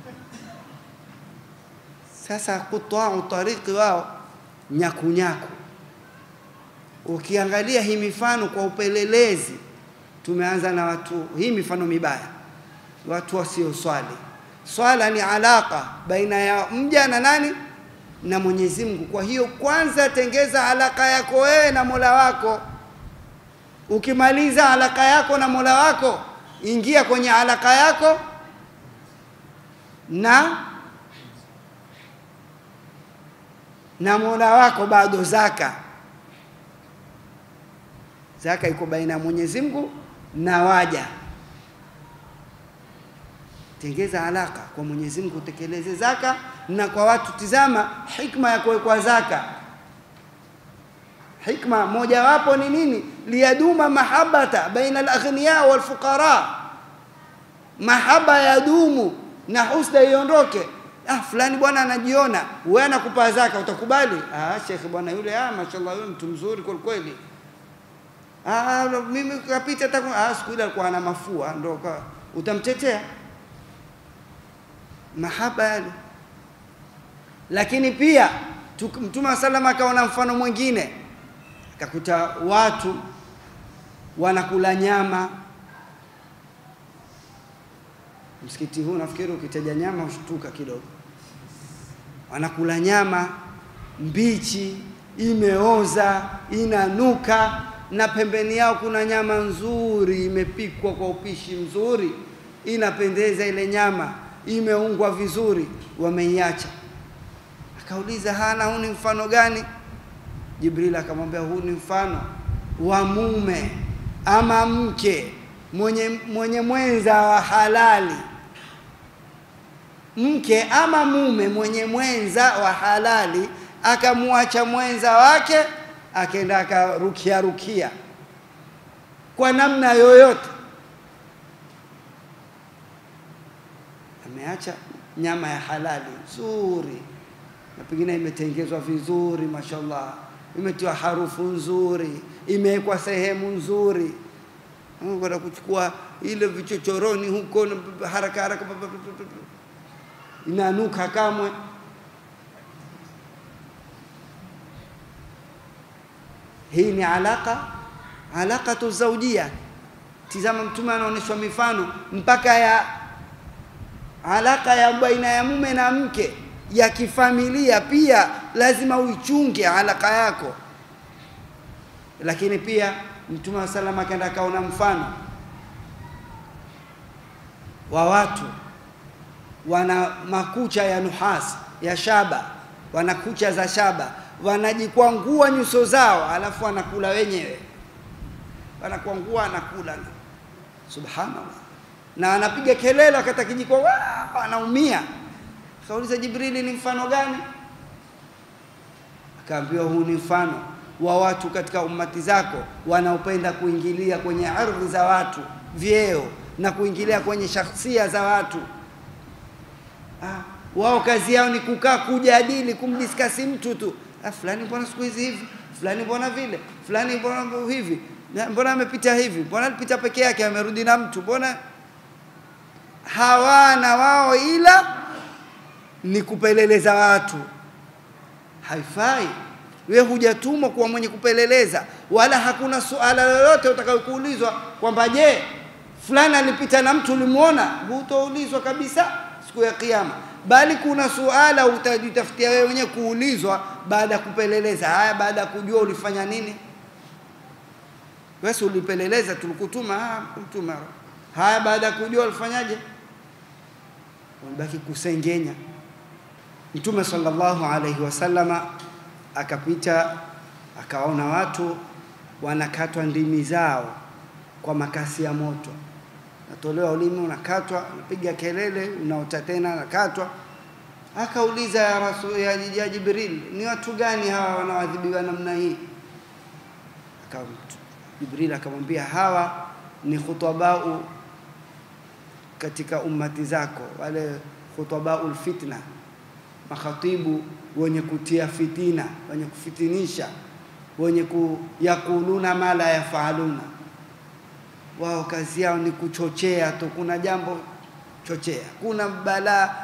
Sasa kutwau tariki wao nyakunyaku. Ukiangalia hii mifano kwa upelelezi, tumeanza na watu, hii mifano mibaya, watu wasioswali. Swala ni alaka baina ya mja na nani na Mwenyezi Mungu. Kwa hiyo kwanza tengeza alaka yako wewe na Mola wako. Ukimaliza alaka yako na Mola wako, ingia kwenye alaka yako na na Mola wako. Bado zaka, zaka iko baina ya Mwenyezi Mungu na waja. Tengeza alaka kwa Mwenyezi Mungu, utekeleze zaka na kwa watu. Tizama hikma ya kuwekwa zaka. Hikma mojawapo ni nini? liyaduma mahabata baina alaghniya walfuqara, mahaba yadumu na husda iondoke. Ah, fulani bwana anajiona, wewe anakupa zaka, utakubali? Ah, shekhe bwana yule, ah, mashallah yule mtu mzuri kweli kweli. Ah, mimi kapita taku, ah, siku ile alikuwa ana mafua, ndo ka- utamtetea mahaba yale lakini pia tuk- Mtume wa sallam akaona mfano mwingine, akakuta watu wanakula nyama msikiti huu. Nafikiri ukitaja nyama ushtuka kidogo. Wanakula nyama mbichi, imeoza, inanuka, na pembeni yao kuna nyama nzuri imepikwa kwa upishi mzuri, inapendeza ile nyama, imeungwa vizuri, wameiacha Akauliza, hana huu ni mfano gani? Jibril akamwambia, huu ni mfano wa mume ama mke mwenye, mwenye mwenza wa halali. Mke ama mume mwenye mwenza wa halali akamwacha mwenza wake akaenda akarukia rukia kwa namna yoyote, ameacha nyama ya halali nzuri na pengine imetengezwa vizuri, mashallah, imetiwa harufu nzuri, imewekwa sehemu nzuri, Mm, kwenda kuchukua ile vichochoroni huko na haraka haraka, inanuka kamwe. Hii ni alaka alaqatu zaujia. Tizama, Mtume anaonyeshwa mifano mpaka ya alaka ya baina ya mume na mke ya kifamilia, pia lazima uichunge alaka yako. Lakini pia Mtume wa salam akaenda akaona mfano wa watu wana makucha ya nuhasi ya shaba, wana kucha za shaba, wanajikwangua nyuso zao, alafu wanakula wenyewe, wanakwangua anakula, subhanallah, na anapiga kelele wakati akijikwa, anaumia. Akauliza Jibrili, ni mfano gani? Akaambiwa, huu ni mfano wa watu katika ummati zako wanaopenda kuingilia kwenye ardhi za watu, vyeo na kuingilia kwenye shakhsia za watu. Ah, wao kazi yao ni kukaa kujadili, kumdiskasi mtu tu. Ah, fulani mbona siku hizi hivi, fulani mbona vile, fulani mbona hivi, mbona amepita hivi, mbona alipita peke yake, amerudi na mtu, mbona hawana wao ila ni kupeleleza watu. Haifai. Wewe hujatumwa kuwa mwenye kupeleleza, wala hakuna suala lolote utakayokuulizwa kwamba je, fulani alipita na mtu ulimuona. Hutoulizwa kabisa siku ya Kiyama, bali kuna suala utajitafutia wewe mwenyewe kuulizwa baada ya kupeleleza. Haya, baada ya kujua ulifanya nini? Wewe ulipeleleza, tulikutuma. Ah, kutuma. Haya, baada ya kujua ulifanyaje? Ulibaki kusengenya. Mtume sallallahu alaihi wasallama akapita akawaona watu wanakatwa ndimi zao kwa makasi ya moto, natolewa ulimi unakatwa, unapiga kelele, unaota tena, nakatwa. Akauliza ya rasul ya, ya Jibril, ni watu gani hawa wanaoadhibiwa namna hii? Aka Jibril akamwambia hawa ni khutabau katika ummati zako, wale khutabaul fitna, makhatibu wenye kutia fitina, wenye kufitinisha, wenye kuyakuluna ma la yafaaluna. Wao kazi yao ni kuchochea tu, kuna jambo chochea, kuna balaa,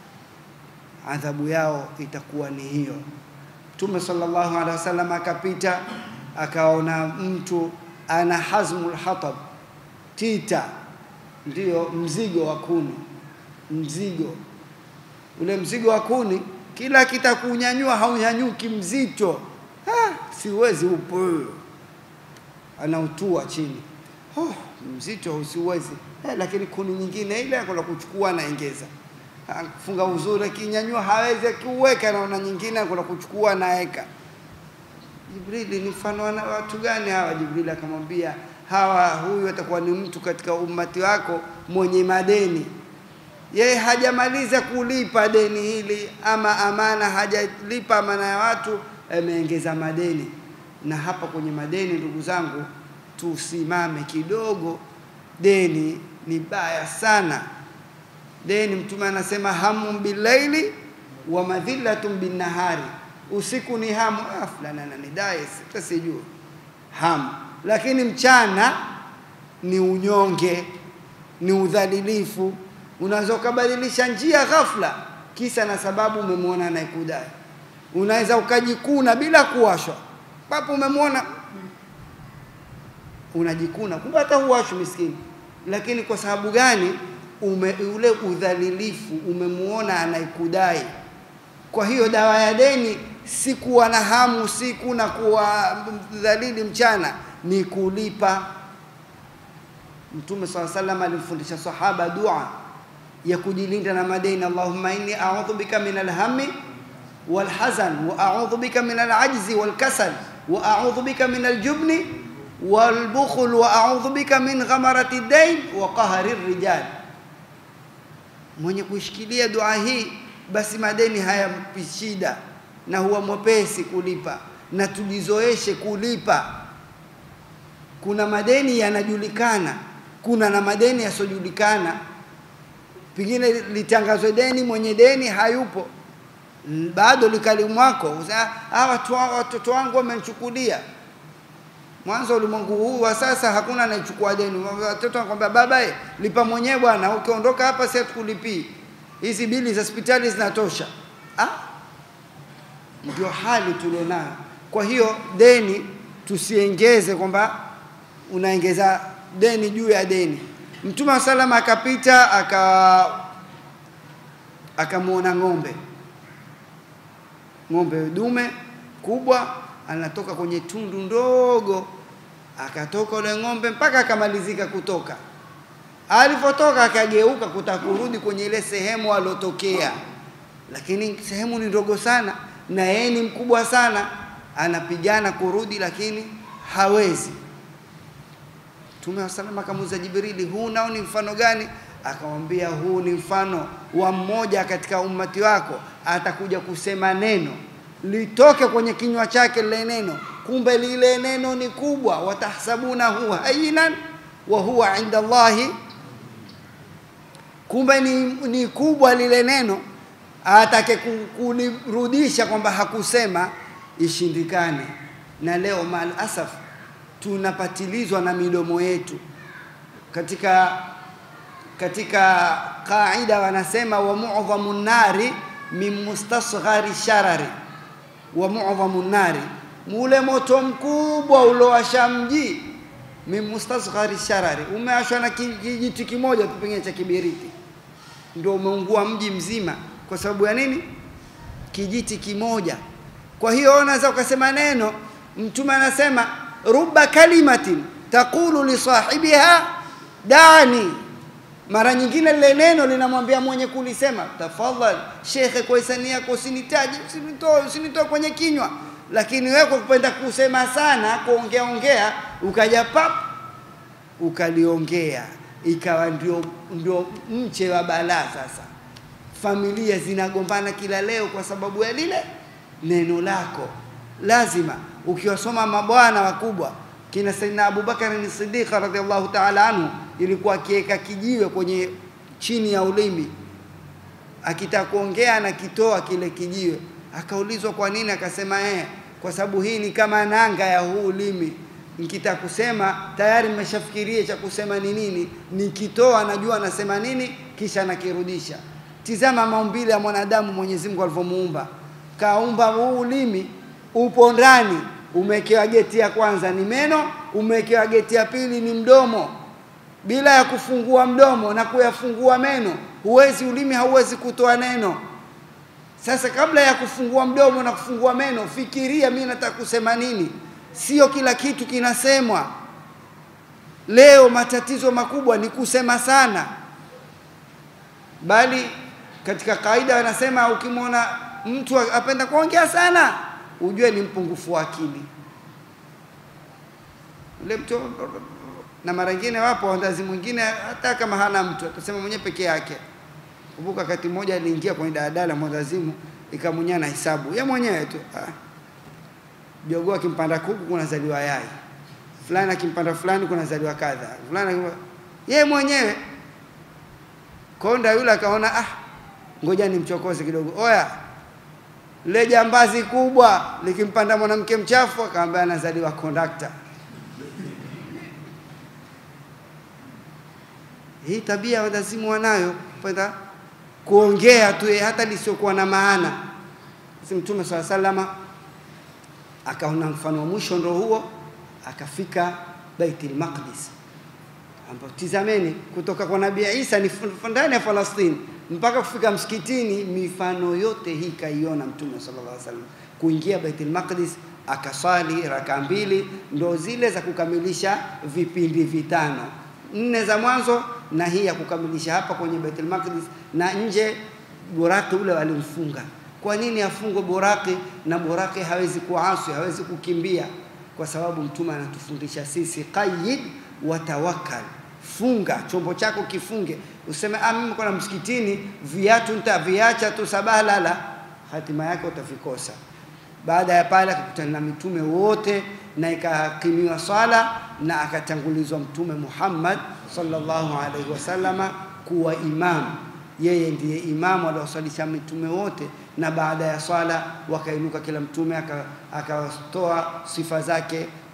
adhabu yao itakuwa ni hiyo. Mtume sallallahu alaihi wasallam akapita akaona mtu ana hazmul hatab, tita, ndiyo mzigo wa kuni, mzigo ule mzigo wa kuni kila kitakunyanyua haunyanyuki, mzito. Ha, siwezi, upo anautua chini. Oh, mzito, usiwezi eh, lakini kuni nyingine ile akala kuchukua anaongeza, funga uzuri, akinyanyua hawezi, akiuweka naona nyingine akala kuchukua naeka. Jibrili, ni mfano wa watu gani hawa? Jibrili akamwambia hawa, huyu atakuwa ni mtu katika ummati wako mwenye madeni yeye hajamaliza kulipa deni hili ama amana, hajalipa amana ya watu, ameongeza madeni. Na hapa kwenye madeni, ndugu zangu, tusimame kidogo. Deni ni baya sana. Deni, Mtume anasema hamu billaili wa madhillatun binnahari, usiku ni hamu, ah, fulani ananidai, sitasijua hamu, lakini mchana ni unyonge, ni udhalilifu unaweza ukabadilisha njia ghafla, kisa na sababu umemwona anayekudai. Unaweza ukajikuna bila kuwashwa, papo umemwona unajikuna, kumbe hata huwashwi miskini. Lakini kwa sababu gani? Ume, ule udhalilifu umemwona anayekudai. Kwa hiyo dawa ya deni si kuwa na hamu usiku na kuwa dhalili mchana, ni kulipa. Mtume swalla sallam alimfundisha sahaba dua ya kujilinda na madeni, Allahumma inni a'udhu bika min alhammi walhazan wa a'udhu bika min alajzi walkasal wa a'udhu bika min aljubni walbukhl wa a'udhu bika min ghamarati dain wa qahri rijal. Mwenye kuishikilia dua hii, basi madeni hayampi shida na huwa mwepesi kulipa, na tujizoeshe kulipa. Kuna madeni yanajulikana, kuna na madeni yasiojulikana pengine litangazwe deni, mwenye deni hayupo, bado likali mwako, hawa watoto wangu wamenichukulia. Mwanzo ulimwengu huu wa sasa hakuna anayechukua deni. Watoto wanakwambia baba, eh, lipa mwenyewe bwana, ukiondoka hapa si hatukulipii. Hizi bili za hospitali zinatosha. Ah, ndio hali tulionayo. Kwa hiyo deni tusiengeze kwamba unaongeza deni juu ya deni. Mtume wa salama akapita aka akamwona ng'ombe, ng'ombe dume kubwa anatoka kwenye tundu ndogo, akatoka ule ng'ombe mpaka akamalizika kutoka. Alipotoka akageuka kutaka kurudi kwenye ile sehemu alotokea, lakini sehemu ni ndogo sana na yeye ni mkubwa sana, anapigana kurudi, lakini hawezi. Mtume wa salama akamuuliza Jibrili, huu nao ni mfano gani? Akamwambia, huu ni mfano wa mmoja katika ummati wako atakuja kusema neno litoke kwenye kinywa chake lile neno, kumbe lile neno ni kubwa. watahsabunahu hayinan wa huwa inda Allahi, kumbe ni, ni kubwa lile neno, atake ku- kulirudisha kwamba hakusema ishindikane. Na leo mal asaf tunapatilizwa na midomo yetu katika katika kaida wanasema wa mu'dhamu nari min mustasghari sharari wa mu'dhamu nari, mule moto mkubwa uliowasha mji min mustasghari sharari, umeashwa na ki- kijiti kimoja tu pengine cha kibiriti, ndio umeungua mji mzima. Kwa sababu ya nini? Kijiti kimoja. Kwa hiyo unaweza ukasema neno, Mtume anasema ruba kalimatin taqulu li sahibiha dani mara nyingine lile neno linamwambia mwenye kulisema, tafadhali shekhe, kwa hisani yako usinitaje, usinitoe, usinitoe kwenye kinywa. Lakini wewe kwa kupenda kusema sana, kuongea ongea, ukaja pap ukaliongea, ikawa ndio, ndio mche wa balaa. Sasa familia zinagombana kila leo kwa sababu ya lile neno lako. Lazima ukiwasoma mabwana wakubwa kina Saidina Abubakar ni Siddiq radhiallahu ta'ala anhu, ilikuwa akiweka kijiwe kwenye chini ya ulimi, akitaka kuongea anakitoa kile kijiwe. Akaulizwa kwa nini, akasema eh, kwa sababu hii ni kama nanga ya huu ulimi, nikitaka kusema tayari nimeshafikiria cha kusema ni nini, nikitoa najua nasema nini, kisha nakirudisha. Tizama maumbile ya mwanadamu Mwenyezi Mungu alivyomuumba, kaumba huu ulimi upo ndani umewekewa geti ya kwanza ni meno, umewekewa geti ya pili ni mdomo. Bila ya kufungua mdomo na kuyafungua meno, huwezi ulimi hauwezi kutoa neno. Sasa kabla ya kufungua mdomo na kufungua meno, fikiria mimi nataka kusema nini. Sio kila kitu kinasemwa. Leo matatizo makubwa ni kusema sana, bali katika kaida wanasema ukimwona mtu apenda kuongea sana ujue ni mpungufu wa akili ule mtu. Na mara nyingine wapo wazazi mwingine, hata kama hana mtu atasema mwenyewe peke yake. Kumbuka wakati mmoja aliingia kwenye daladala mwendazimu, ikamunya na hisabu ye mwenyewe tu. Ah, jogoo akimpanda kuku kunazaliwa yai fulani, akimpanda fulani kunazaliwa kadha fulani, ye mwenyewe konda. Yule akaona ah, ngoja nimchokoze kidogo, oya le jambazi kubwa likimpanda mwanamke mchafu, akamwambia anazaliwa kondakta. Hii tabia wadazimu wanayo, penda kuongea tu hata lisiokuwa na maana. Si Mtume swalla salama akaona mfano wa mwisho ndo huo, akafika Baitul Maqdis, ambapo tizameni, kutoka kwa Nabii Isa ni ndani ya Falastini mpaka kufika msikitini, mifano yote hii kaiona Mtume sallallahu alaihi wasallam. Kuingia Baitul Maqdis akaswali raka mbili, ndo zile za kukamilisha vipindi vitano, nne za mwanzo na hii ya kukamilisha hapa kwenye Baitul Maqdis, na nje buraki ule walimfunga. Kwa nini afungwe buraki? Na buraki hawezi kuasi, hawezi kukimbia, kwa sababu Mtume anatufundisha sisi qayyid wa tawakkal funga chombo chako kifunge, useme ah, mimi kuna msikitini, viatu nitaviacha tu sabaha lala, hatima yake utavikosa. Baada ya pale akakutana na mitume wote na ikahakimiwa swala na akatangulizwa Mtume Muhammad sallallahu alaihi wasallama kuwa imamu. Yeye ndiye imamu alioswalisha mitume wote, na baada ya swala wakainuka kila mtume akatoa sifa zake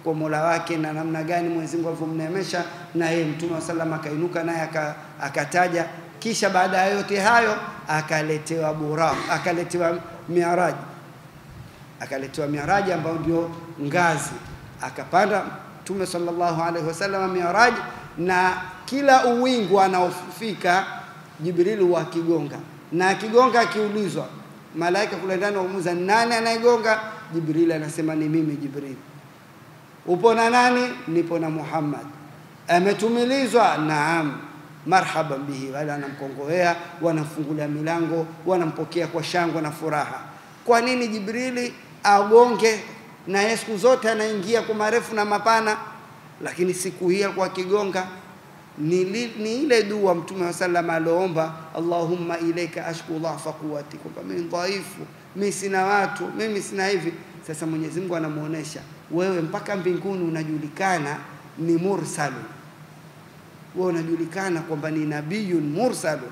kwa Mola wake na namna gani Mwenyezi Mungu alivyomneemesha, na yeye Mtume wa sallam akainuka naye aka- akataja. Kisha baada ya yote hayo akaletewa Buraq, akaletewa Miaraji, akaletewa Miaraji ambayo ndio ngazi, akapanda Mtume sallallahu alaihi wasallam Miaraji, na kila uwingu anaofika Jibril huwa akigonga, na akigonga akiulizwa, malaika kule ndani wamuuza nani anayegonga, Jibril anasema ni mimi Jibril. Upo na nani? Nipo na Muhammad. Ametumilizwa? Naam. Marhaban bihi. Wale wanamkongoea, wanamfungulia milango, wanampokea kwa shangwe na furaha. Kwa nini Jibrili agonge na yeye siku zote anaingia kwa marefu na mapana, lakini siku hii alikuwa akigonga ni, li, ni ile dua Mtume wa sallam alioomba, Allahumma ilaika ashku dhafa quwwati, kwamba mimi dhaifu, mimi sina watu, mimi sina hivi. Sasa Mwenyezi Mungu anamuonesha wewe, mpaka mbinguni unajulikana ni mursalu, wewe unajulikana kwamba ni nabiyun mursalu.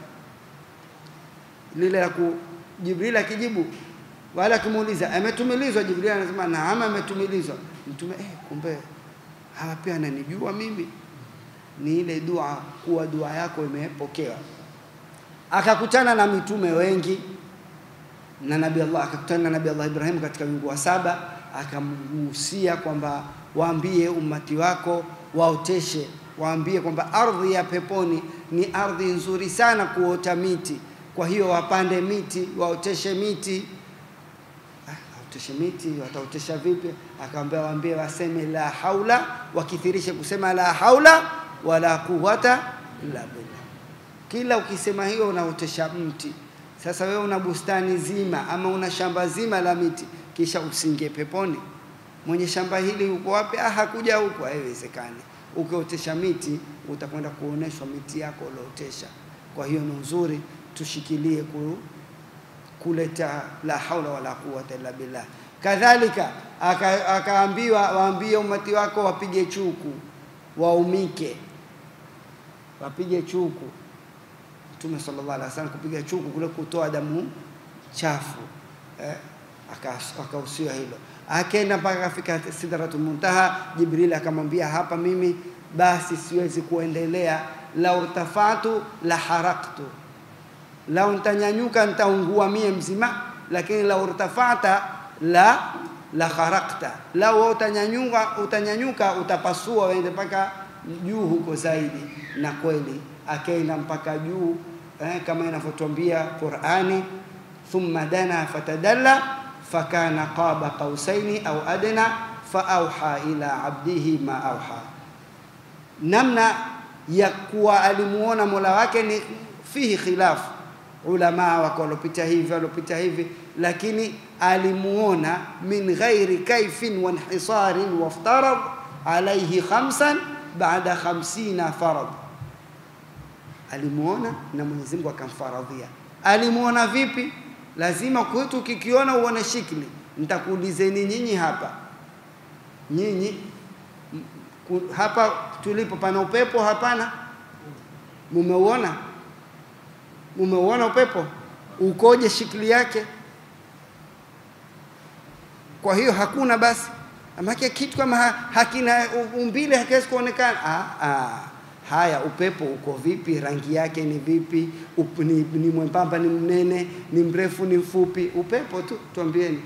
Lile la ku Jibril akijibu wala akimuuliza ametumilizwa, Jibril anasema naam, ametumilizwa. Mtume eh, kumbe hawa pia ananijua mimi ni ile dua kuwa dua yako imepokewa. Akakutana na mitume wengi na Nabii Allah, akakutana na Nabii Allah Ibrahim katika wingu wa saba, akamgusia kwamba waambie ummati wako waoteshe, waambie kwamba ardhi ya peponi ni ardhi nzuri sana kuota miti, kwa hiyo wapande miti, waoteshe miti. Ah, waoteshe miti, wataotesha vipi? Akamwambia waambie waseme la haula, wakithirishe kusema la haula wala quwwata illa billah. Kila ukisema hiyo unaotesha mti. Sasa wewe una bustani zima ama una shamba zima la miti, kisha usingie peponi. Mwenye shamba hili uko wapi? Ah, hakuja huko, haiwezekani. Ukiotesha miti utakwenda kuoneshwa miti yako uliootesha. Kwa hiyo ni nzuri tushikilie ku, kuleta la haula wala quwwata illa billah. Kadhalika aka- akaambiwa waambie umati wako wapige chuku, waumike, wapige chuku. Mtume sallallahu alaihi wasallam kupiga chuku kule kutoa damu chafu eh, aka- akahusia hilo. Akaenda mpaka akafika Sidratul Muntaha, Jibril akamwambia hapa mimi basi siwezi kuendelea, la urtafatu la haraktu, lau nitanyanyuka nitaungua mie mzima, lakini la urtafata la la harakta, lau wewe utanyanyuka, utanyanyuka utapasua uende mpaka juu huko zaidi. Na kweli akaenda mpaka juu eh, kama inavyotuambia Qur'ani, thumma dana fatadalla fakana qaba qausaini au adna faauha ila abdihi ma auha. Namna ya kuwa alimuona mola wake ni fihi khilafu, ulama wako walopita hivi walopita hivi, lakini alimuona min ghairi kaifin wa inhisarin waftarad alaihi khamsan baada khamsina farad alimuona na Mwenyezi Mungu akamfaradhia. Alimuona vipi? Lazima kwetu ukikiona uone shikli. Nitakuulizeni nyinyi hapa, nyinyi m- ku- hapa tulipo pana upepo? Hapana. Mumeuona? Mumeuona upepo ukoje? Shikli yake? Kwa hiyo hakuna basi, amake kitu kama ha, hakina umbile hakiwezi kuonekana. Ah, ah. Haya, upepo uko vipi? Rangi yake ni vipi? Up, ni, ni mwembamba, ni mnene, ni mrefu, ni mfupi? Upepo tu, tuambieni.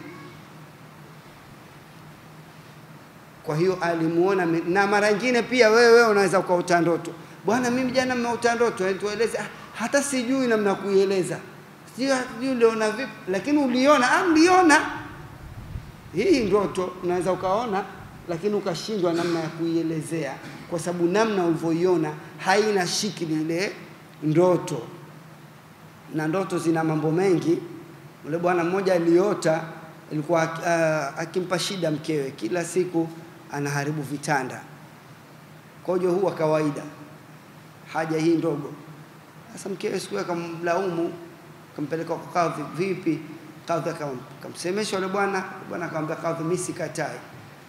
Kwa hiyo alimuona, mi- na mara nyingine pia wewe wewe unaweza ukaota ndoto, bwana, mimi jana mmeota ndoto, eh, tueleze. Ah, hata sijui namna kuieleza, sijui sijui uliona vipi, lakini uliona. Ah, mliona hii ndoto unaweza ukaona lakini ukashindwa namna ya kuielezea kwa sababu namna ulivyoiona haina shikili ile ndoto na ndoto zina mambo mengi ule bwana mmoja aliota ilikuwa uh, akimpa shida mkewe kila siku anaharibu vitanda kojo huwa kawaida haja hii ndogo sasa mkewe siku hiyo akamlaumu akampeleka kwa kadhi vipi kadhi akam- akamsemesha yule bwana bwana akamwambia kadhi mimi sikatai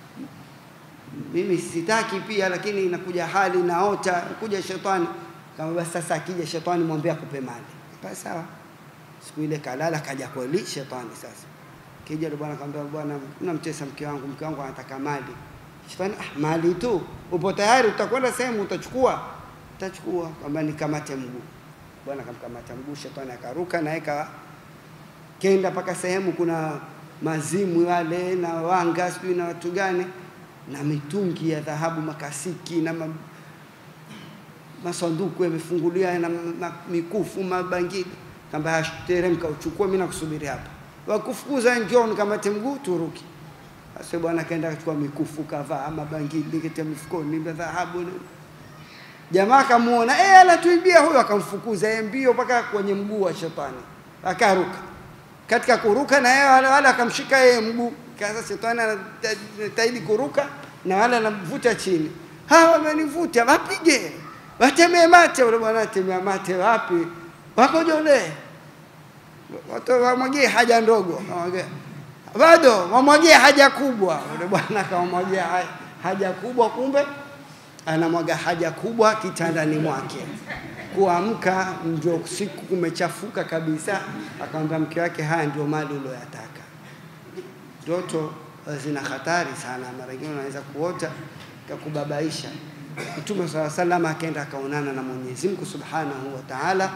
mimi sitaki pia lakini inakuja hali naota kuja shetani kama basi sasa akija shetani mwambie akupe mali basi sawa siku ile kalala kaja kweli shetani sasa kija yule bwana akamwambia bwana unamtesa mke wangu mke wangu anataka mali Shetani, ah, mali tu, upo tayari, utakwenda sehemu utachukua, utachukua. Kwamba nikamate mguu, bwana akamkamata mguu, shetani akaruka naye ka kenda mpaka sehemu kuna mazimu wale na wanga sijui na watu gani na mitungi ya dhahabu makasiki na ma, masanduku yamefunguliwa na ma, mikufu mabangili kamba teremka uchukue mimi nakusubiri hapa wakufukuza njoo nikamate mguu turuki sasa bwana kaenda akachukua mikufu kavaa mabangili kitia mifukoni na dhahabu na jamaa akamuona eh anatuibia huyo akamfukuza yeye mbio mpaka kwenye mguu wa shetani akaruka katika kuruka na yeye wale wale akamshika yeye mguu kaza shetani anataidi kuruka na wale anamvuta chini hawa wamenivuta wapige watemee mate ule bwana atemea mate wapi wakojole watu wamwagie haja ndogo wamwagie bado wamwagie haja kubwa ule bwana akamwagia ha- haja kubwa kumbe anamwaga haja kubwa kitandani mwake kuamka ndio siku kumechafuka kabisa akamwambia mke wake haya ndio mali ulioyataka ndoto zina hatari sana mara nyingine unaweza kuota kakubabaisha mtume saa salam akaenda akaonana na mwenyezi mungu subhanahu wa taala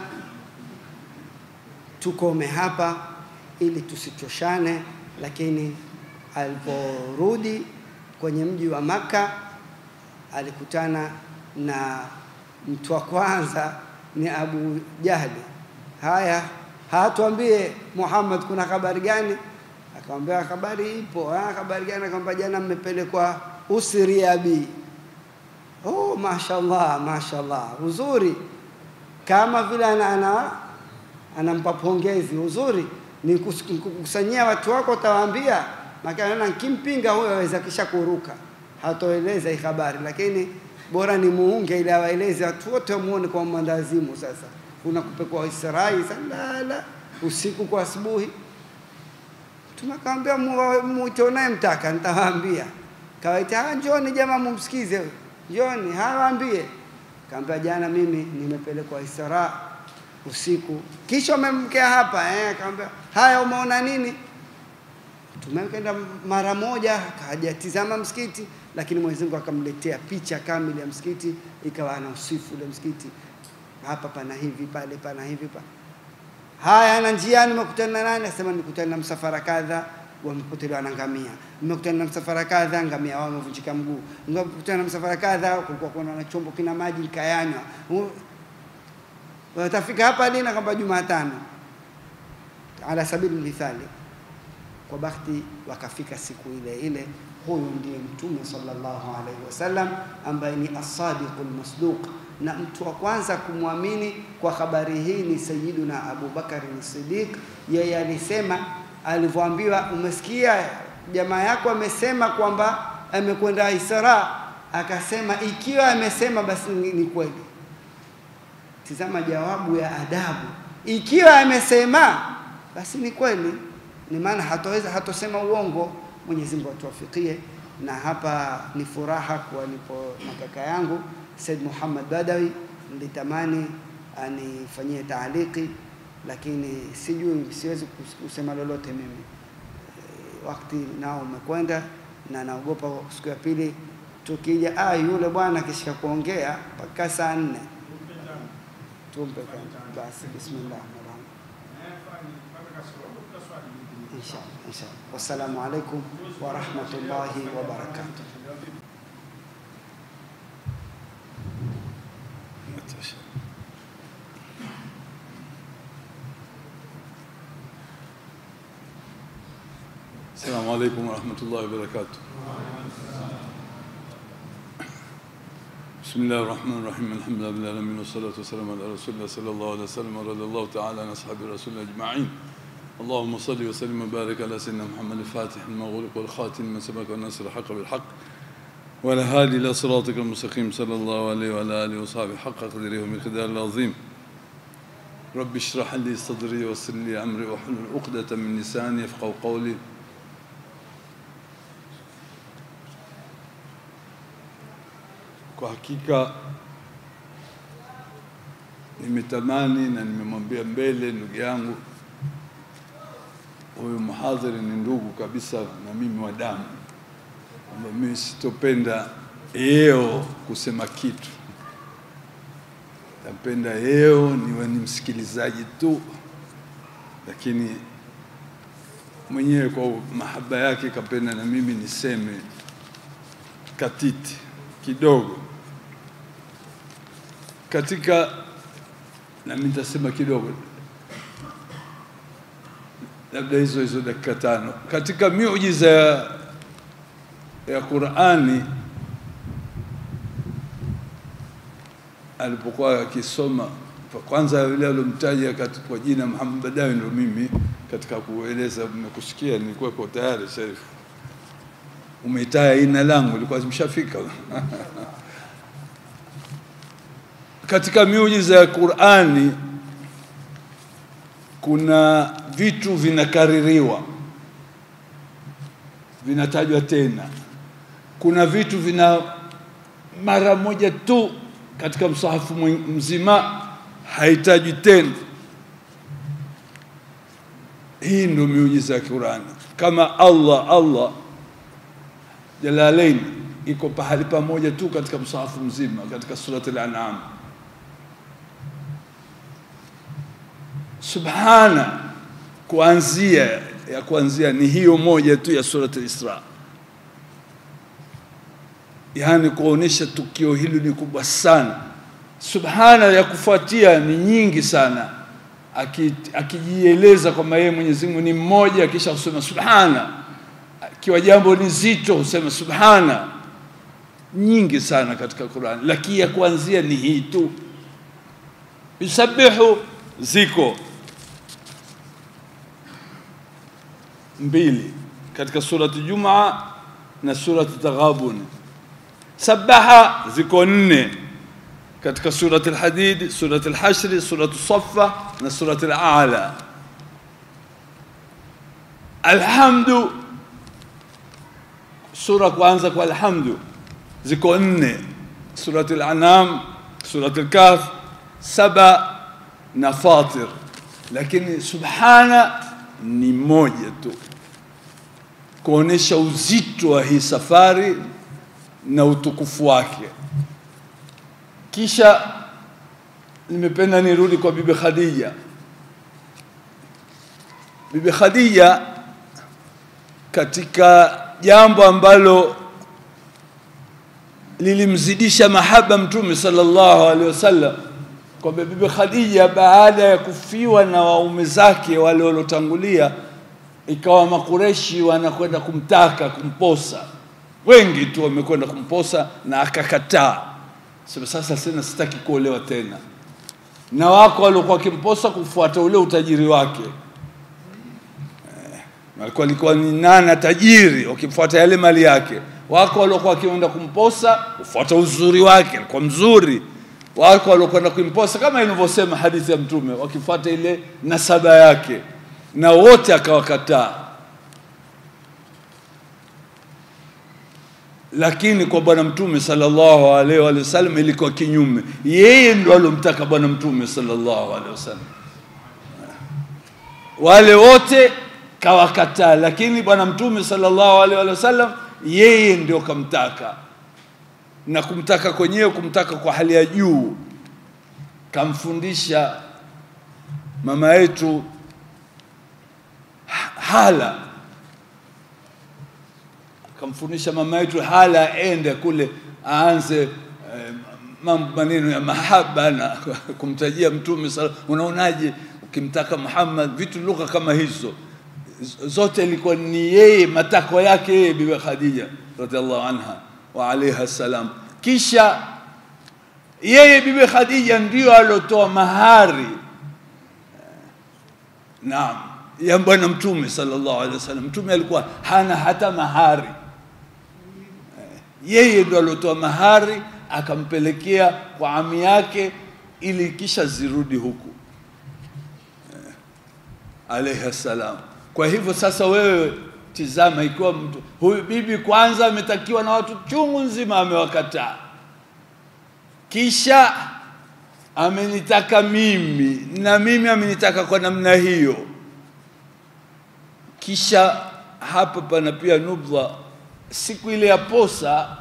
tukome hapa ili tusichoshane lakini aliporudi kwenye mji wa maka alikutana na mtu wa kwanza ni abu jahli haya hatuambie muhammad kuna habari gani akamwambia habari ipo ha, habari gani akamwambia jana mmepelekwa usri abi oh mashallah mashallah uzuri kama vile ana, ana anampa pongezi uzuri ni kus- kukusanyia watu wako utawaambia makana nkimpinga huyo aweza kisha kuruka hatoeleza hii habari lakini bora ni muunge ili awaeleze watu wote wamuone kwa mwandazimu sasa unakupekwa Israeli salala usiku kwa asubuhi tunakwambia mwite unayemtaka nitawaambia kawaita "Ah, njoni jamaa mumsikize huyu. njoni hawaambie kaambia jana mimi nimepelekwa Isra usiku kisha umemkea hapa eh kaambia haya umeona nini tumekenda mara moja hajatizama msikiti lakini Mwenyezi Mungu akamletea picha kamili ya msikiti ikawa anausifu ule msikiti hapa pana hivi pale pana hivi pa haya na njiani nimekutana na nani asema nimekutana na msafara kadha wamepotelewa na ngamia nimekutana na msafara kadha ngamia wao wamevunjika mguu nimekutana na msafara kadha kulikuwa kuna na chombo kina maji nikayanywa U- watafika hapa lini kwamba Jumatano ala sabili mithali kwa bahati wakafika siku ile ile huyu ndiye mtume sallallahu alaihi wasallam ambaye ni asadiqul masduq na mtu wa kwanza kumwamini kwa habari hii ni sayiduna Abu Bakari Siddiq yeye alisema alivyoambiwa umesikia jamaa yako amesema kwamba amekwenda Isra akasema ikiwa amesema basi ni, ni kweli tizama jawabu ya adabu ikiwa amesema basi ni kweli ni maana hataweza hatosema uongo Mwenyezi Mungu atuwafikie na hapa ni furaha kuwa nipo na kaka yangu Said Muhammad Badawi nilitamani anifanyie taaliki lakini sijui siwezi kus- kusema lolote mimi Eh, wakati nao umekwenda na naogopa siku ya pili tukija ah yule bwana akishika kuongea mpaka saa nne tumpe kwanza. basi bismillah inshallah inshallah wassalamu alaikum wa rahmatullahi wa barakatuh السلام عليكم ورحمة الله وبركاته بسم الله الرحمن الرحيم الحمد لله رب العالمين والصلاة والسلام على رسول الله صلى الله عليه وسلم ورضي الله تعالى عن أصحاب رسول الله أجمعين اللهم صل وسلم وبارك على سيدنا محمد الفاتح المغلق والخاتم من سبق والنصر الحق بالحق وعلى هادي إلى صراطك المستقيم صلى الله عليه وعلى آله وصحبه حق قدره ومقداره العظيم رب اشرح لي صدري ويسر لي أمري واحلل عقدة من لساني يفقهوا قولي Kwa hakika nimetamani na nimemwambia mbele ndugu yangu huyu mhadhiri ni ndugu kabisa na mimi wa damu, kwamba mimi sitopenda yeo kusema kitu, napenda yeo niwe ni msikilizaji tu, lakini mwenyewe kwa mahaba yake kapenda na mimi niseme katiti kidogo katika, na mimi nitasema kidogo, labda hizo hizo dakika tano. Katika miujiza ya, ya Qur'ani alipokuwa akisoma kwanza, yule alomtaja kwa jina Muhammad Badawi ndio mimi katika kueleza, mmekusikia nilikuwa tayari Sharif, umetaya jina langu ilikuwa zimeshafika katika miujiza ya Qur'ani kuna vitu vinakaririwa, vinatajwa tena. Kuna vitu vina mara moja tu katika msahafu mzima haitajwi tena. Hii ndio miujiza ya Qur'ani, kama Allah Allah Jalalain iko pahali pamoja tu katika msahafu mzima katika surat al-An'am. Subhana kuanzia ya kuanzia ni hiyo moja tu ya surat al-Isra, yaani kuonesha tukio hili ni kubwa sana. Subhana ya kufuatia ni nyingi sana, akijieleza kwamba yeye Mwenyezi Mungu ni mmoja, kisha kusema subhana. Akiwa jambo ni zito husema subhana, nyingi sana katika Qur'an, lakini ya kuanzia ni hii tu. Yusabihu ziko mbili katika surati Jumaa na surati Taghabun. Sabaha ziko nne katika surati Al-Hadid, surati Al-Hashr, surati Saffa na surati Al-A'la. Alhamdu, sura kwanza kwa alhamdu ziko nne, surati Al-An'am, surati Al-Kahf, saba na Fatir, lakini subhana ni moja tu kuonesha uzito wa hii safari na utukufu wake. Kisha nimependa nirudi kwa Bibi Khadija. Bibi Khadija katika jambo ambalo lilimzidisha mahaba Mtume sallallahu alaihi wasallam kwamba Bibi Khadija baada ya kufiwa na waume zake wale waliotangulia, ikawa Makureshi wanakwenda kumtaka kumposa, wengi tu wamekwenda kumposa na akakataa, sema sasa sina, sitaki kuolewa tena. Na wako waliokuwa wakimposa kufuata ule utajiri wake alikuwa alikuwa ni nana tajiri, wakimfuata yale mali yake. Wako waliokuwa wakienda kumposa kufuata uzuri wake, alikuwa mzuri. Wako waliokwenda kumposa kama ilivyosema hadithi ya Mtume, wakifuata ile nasaba yake, na wote akawakataa. Lakini kwa Bwana Mtume sallallahu alaihi wa sallam ilikuwa kinyume, yeye ndo alomtaka Bwana Mtume sallallahu alaihi wasallam, wale wote kawakataa, lakini Bwana Mtume sallallahu alaihi wasallam yeye ndio kamtaka, na kumtaka kwenyewe, kumtaka kwa hali ya juu. Kamfundisha mama yetu Hala, kamfundisha mama yetu Hala aende kule aanze eh, mambo maneno ya mahaba na kumtajia Mtume sallallahu. Unaonaje ukimtaka Muhammad, vitu lugha kama hizo zote ilikuwa ni yeye, matakwa yake yeye Bibi Khadija radhiallahu anha wa alaiha salam. Kisha yeye Bibi Khadija ndio alotoa mahari naam ya bwana Mtume sallallahu alaihi wasallam. Mtume alikuwa hana hata mahari, yeye ndio alotoa mahari akampelekea kwa ami yake ili kisha zirudi huku alaihi salam. Kwa hivyo sasa, wewe tizama, ikiwa mtu huyu bibi kwanza ametakiwa na watu chungu nzima, amewakataa, kisha amenitaka mimi na mimi amenitaka kwa namna hiyo, kisha hapa pana pia nubdha siku ile ya posa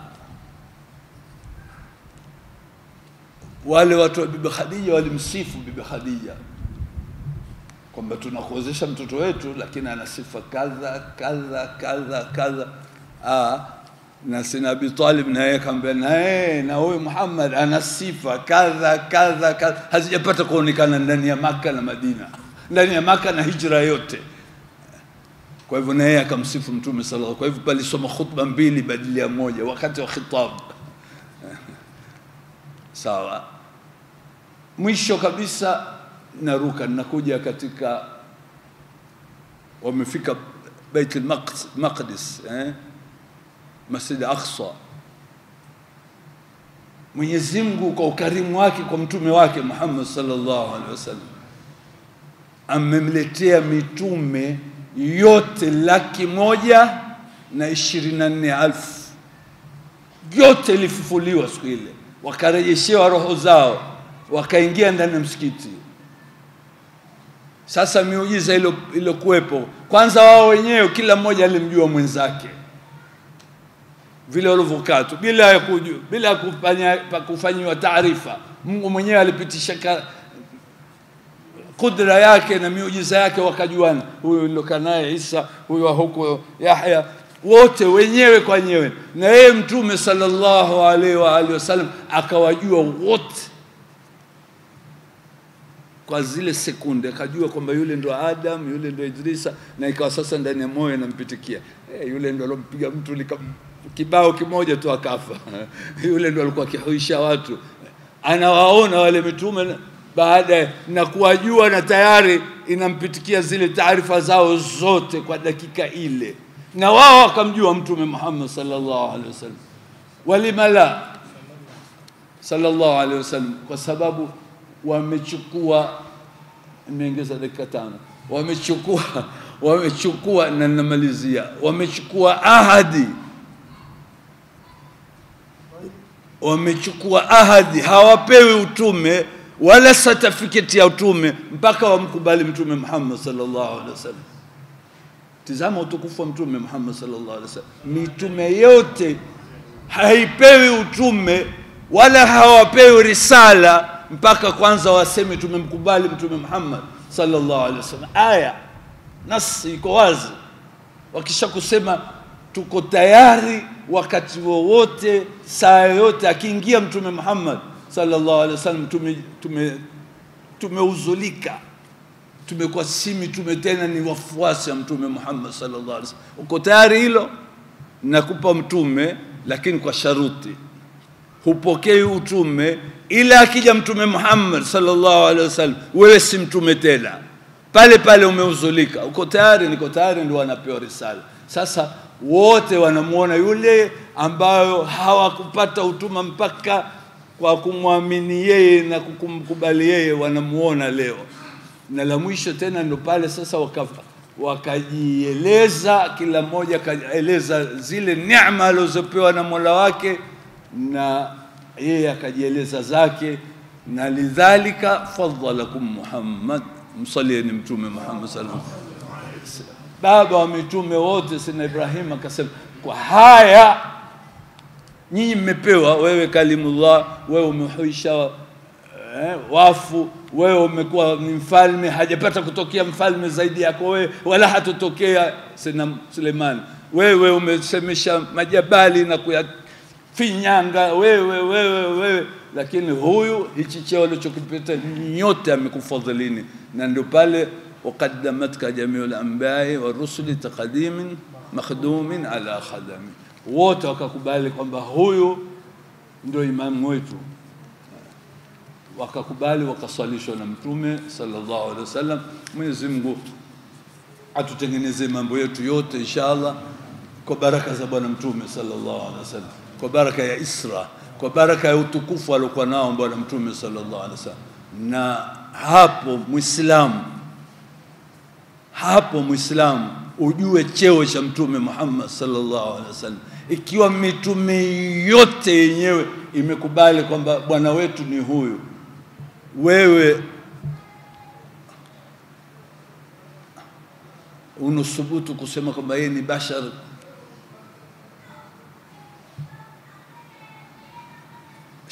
wale watu wa bibi Khadija walimsifu bibi Khadija kwamba tunakuozesha mtoto wetu, lakini ana sifa kadha kadha kadha kadha. Ah, na sina Abi Talib naye akamwambia naye na huyu Muhammad ana sifa kadha kadha kadha, hazijapata kuonekana ndani ya Maka na Madina, ndani ya Maka na hijra yote. Kwa hivyo na yeye akamsifu Mtume sallallahu. Kwa hivyo palisoma khutba mbili badili ya moja wakati wa khitab. Sawa. Mwisho kabisa naruka nakuja katika wamefika Bait al-Maqdis eh? Masjid Aqsa. Mwenyezi Mungu kwa ukarimu wake kwa mtume wake Muhammad sallallahu alaihi wasallam amemletea mitume yote laki moja na ishirini na nne alfu yote ilifufuliwa siku ile, wakarejeshewa roho zao, wakaingia ndani ya msikiti. Sasa miujiza iliyokuwepo, kwanza wao wenyewe kila mmoja alimjua mwenzake vile walivyokaa tu bila ya kujua, bila ya kufanya kufanyiwa taarifa. Mungu mwenyewe alipitisha ka, kudra yake na miujiza yake, wakajuana, huyu nilokaa naye Isa, huyu wa huko Yahya, wote wenyewe kwa wenyewe, na yeye Mtume sallallahu alaihi wa alihi wasallam akawajua wote kwa zile sekunde, akajua kwamba yule ndo Adam, yule ndo Idrisa, na ikawa sasa ndani ya moyo inampitikia eh, yule ndo alompiga mtu lika kibao kimoja tu akafa. yule ndo alikuwa akihuisha watu, anawaona wale mitume baada na kuwajua, na tayari inampitikia zile taarifa zao zote kwa dakika ile, na wao wakamjua Mtume Muhammad sallallahu alaihi wasallam. Walima la sallallahu alaihi wasallam, kwa sababu wamechukua, nimeongeza dakika tano, wamechukua wamechukua, na namalizia, wamechukua ahadi wamechukua ahadi, hawapewi utume wala certificate ya utume mpaka wamkubali Mtume Muhammad sallallahu alaihi wasallam. Tizama utukufu wa Mtume Muhammad sallallahu alaihi wasallam. Mitume yote haipewi utume wala hawapewi risala mpaka kwanza waseme tumemkubali Mtume Muhammad sallallahu alaihi wasallam. Aya nasi iko wazi, wakisha kusema tuko tayari wakati wowote saa yoyote akiingia mtume Muhammad sallallahu alaihi wasallam tume tume tumeuzulika tumekuwa si mitume tena ni wafuasi wa mtume Muhammad sallallahu alaihi wasallam uko tayari hilo nakupa mtume lakini kwa sharuti hupokei utume ila akija mtume Muhammad sallallahu alaihi wasallam wewe si mtume tena pale pale umeuzulika uko tayari niko tayari ndio wanapewa risala sasa wote wanamuona yule ambayo hawakupata utuma mpaka kwa kumwamini yeye na kumkubali yeye, wanamuona leo. Na la mwisho tena ndo pale sasa waka, wakajieleza, kila mmoja akaeleza zile neema alizopewa na Mola wake, na yeye akajieleza zake, na lidhalika fadhalakum Muhammad, msalieni Mtume Muhammad sallallahu alaihi wasallam baba wa mitume wote sina Ibrahim akasema, kwa haya nyinyi mmepewa, wewe kalimullah, wewe umehuisha eh, wafu, wewe umekuwa ni mfalme, hajapata kutokea mfalme zaidi yako wewe, wala hatotokea sina Suleiman. Wewe umesemesha majabali na kuyafinyanga, wewe wewe wewe, lakini huyu hichi cheo alichokipata nyote amekufadhilini, na ndio pale وقدمتك جميع الأنبياء والرسل تقديم مخدوم على خدم wote wakakubali kwamba huyu ndio imamu wetu, wakakubali wakaswalishwa na Mtume sallallahu alaihi wasallam. Mwenyezi Mungu atutengenezee mambo yetu yote inshallah, kwa baraka za Bwana Mtume sallallahu alaihi wasallam, kwa baraka ya Isra, kwa baraka ya utukufu aliokuwa nao Bwana Mtume sallallahu alaihi wasallam. Na hapo Muislamu hapo Muislamu ujue cheo cha Mtume Muhammad sallallahu alaihi wasallam. Ikiwa mitume yote yenyewe imekubali kwamba bwana wetu ni huyu, wewe unasubutu kusema kwamba yeye ni bashar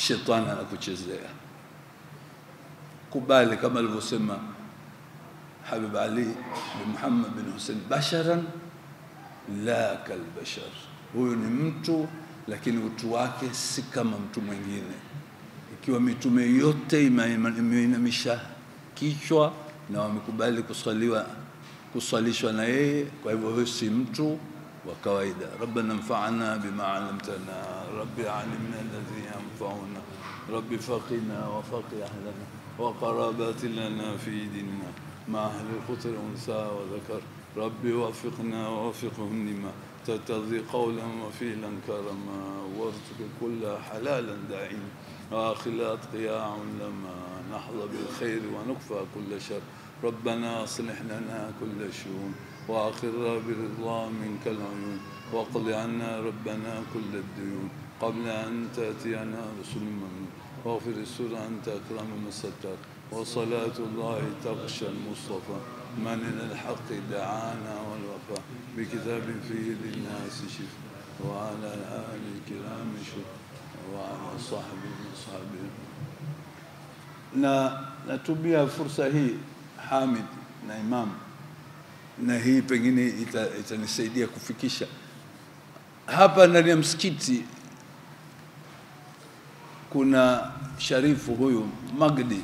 shetani anakuchezea. Kubali kama alivyosema Habib Ali bin Muhammad bin Hussein, basharan la kalbashar, huyu ni mtu lakini utu wake si kama mtu mwingine. Ikiwa mitume yote imeinamisha kichwa na wamekubali kuswaliwa kuswalishwa na yeye, kwa hivyo huyu si mtu wa kawaida. Rabbana anfa'na bima 'allamtana, rabbi 'allimna alladhi yanfa'una, rabbi faqina wa faqih ahlana wa qarabati lana fi dinina مع أهل الخطر أنثى وذكر ربي وفقنا ووفقهم لما ترتضي قولا وفعلا كرما وارزق كل حلالا دائما وآخلات قياع لما نحظى بالخير ونكفى كل شر ربنا أصلح لنا كل شؤون وآخر برضا منك العيون واقض عنا ربنا كل الديون قبل أن تأتينا رسل ممنون واغفر السر أنت أكرم من ستر وصلاة الله تغشى المصطفى من إلى الحق دعانا والوفاء بكتاب فيه للناس شفاء وعلى آل الكرام شكر وعلى صحبه وصحبه na natumia fursa hii Hamid na Imam, na hii pengine ita- itanisaidia kufikisha hapa ndani ya msikiti. Kuna sharifu huyu Magdi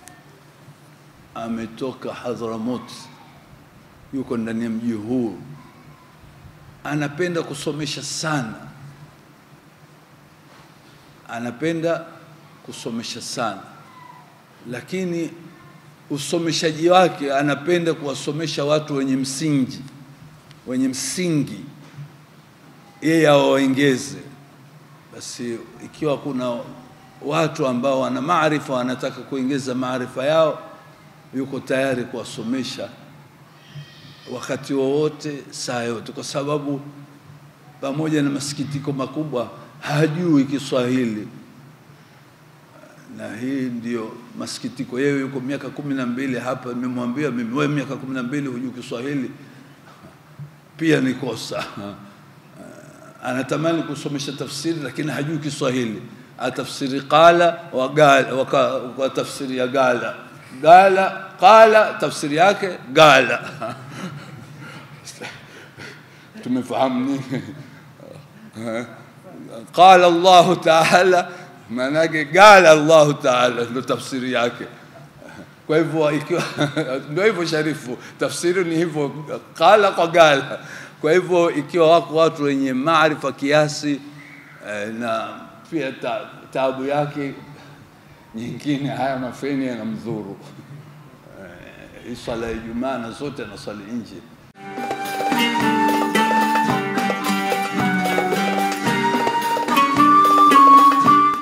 ametoka Hadhramut, yuko ndani ya mji huu, anapenda kusomesha sana, anapenda kusomesha sana, lakini usomeshaji wake anapenda kuwasomesha watu wenye msingi, wenye msingi, yeye awaongeze. Basi ikiwa kuna watu ambao wana maarifa wanataka kuongeza maarifa yao, yuko tayari kuwasomesha wakati wowote, saa yote, kwa sababu pamoja na masikitiko makubwa hajui Kiswahili, na hii ndio masikitiko. Yeye yuko miaka kumi na mbili hapa, nimemwambia mimi, wewe miaka kumi na mbili hujui Kiswahili, pia ni kosa. Anatamani kusomesha tafsiri lakini hajui Kiswahili, atafsiri qala wa gala, waka- kwa tafsiri ya gala gala qala, tafsiri yake gala. Tumefahamu nini? qala Allahu taala, maana yake qala Allahu taala, ndio tafsiri yake. Kwa hivyo ikiwa ndio hivyo Sharifu, tafsiri ni hivyo, qala kwa gala. Kwa hivyo ikiwa wako watu wenye maarifa kiasi eh, na pia ta, taabu yake nyingine, haya mafeni yanamdhuru. Eh, hii swala ya Ijumaa na zote anaswali nje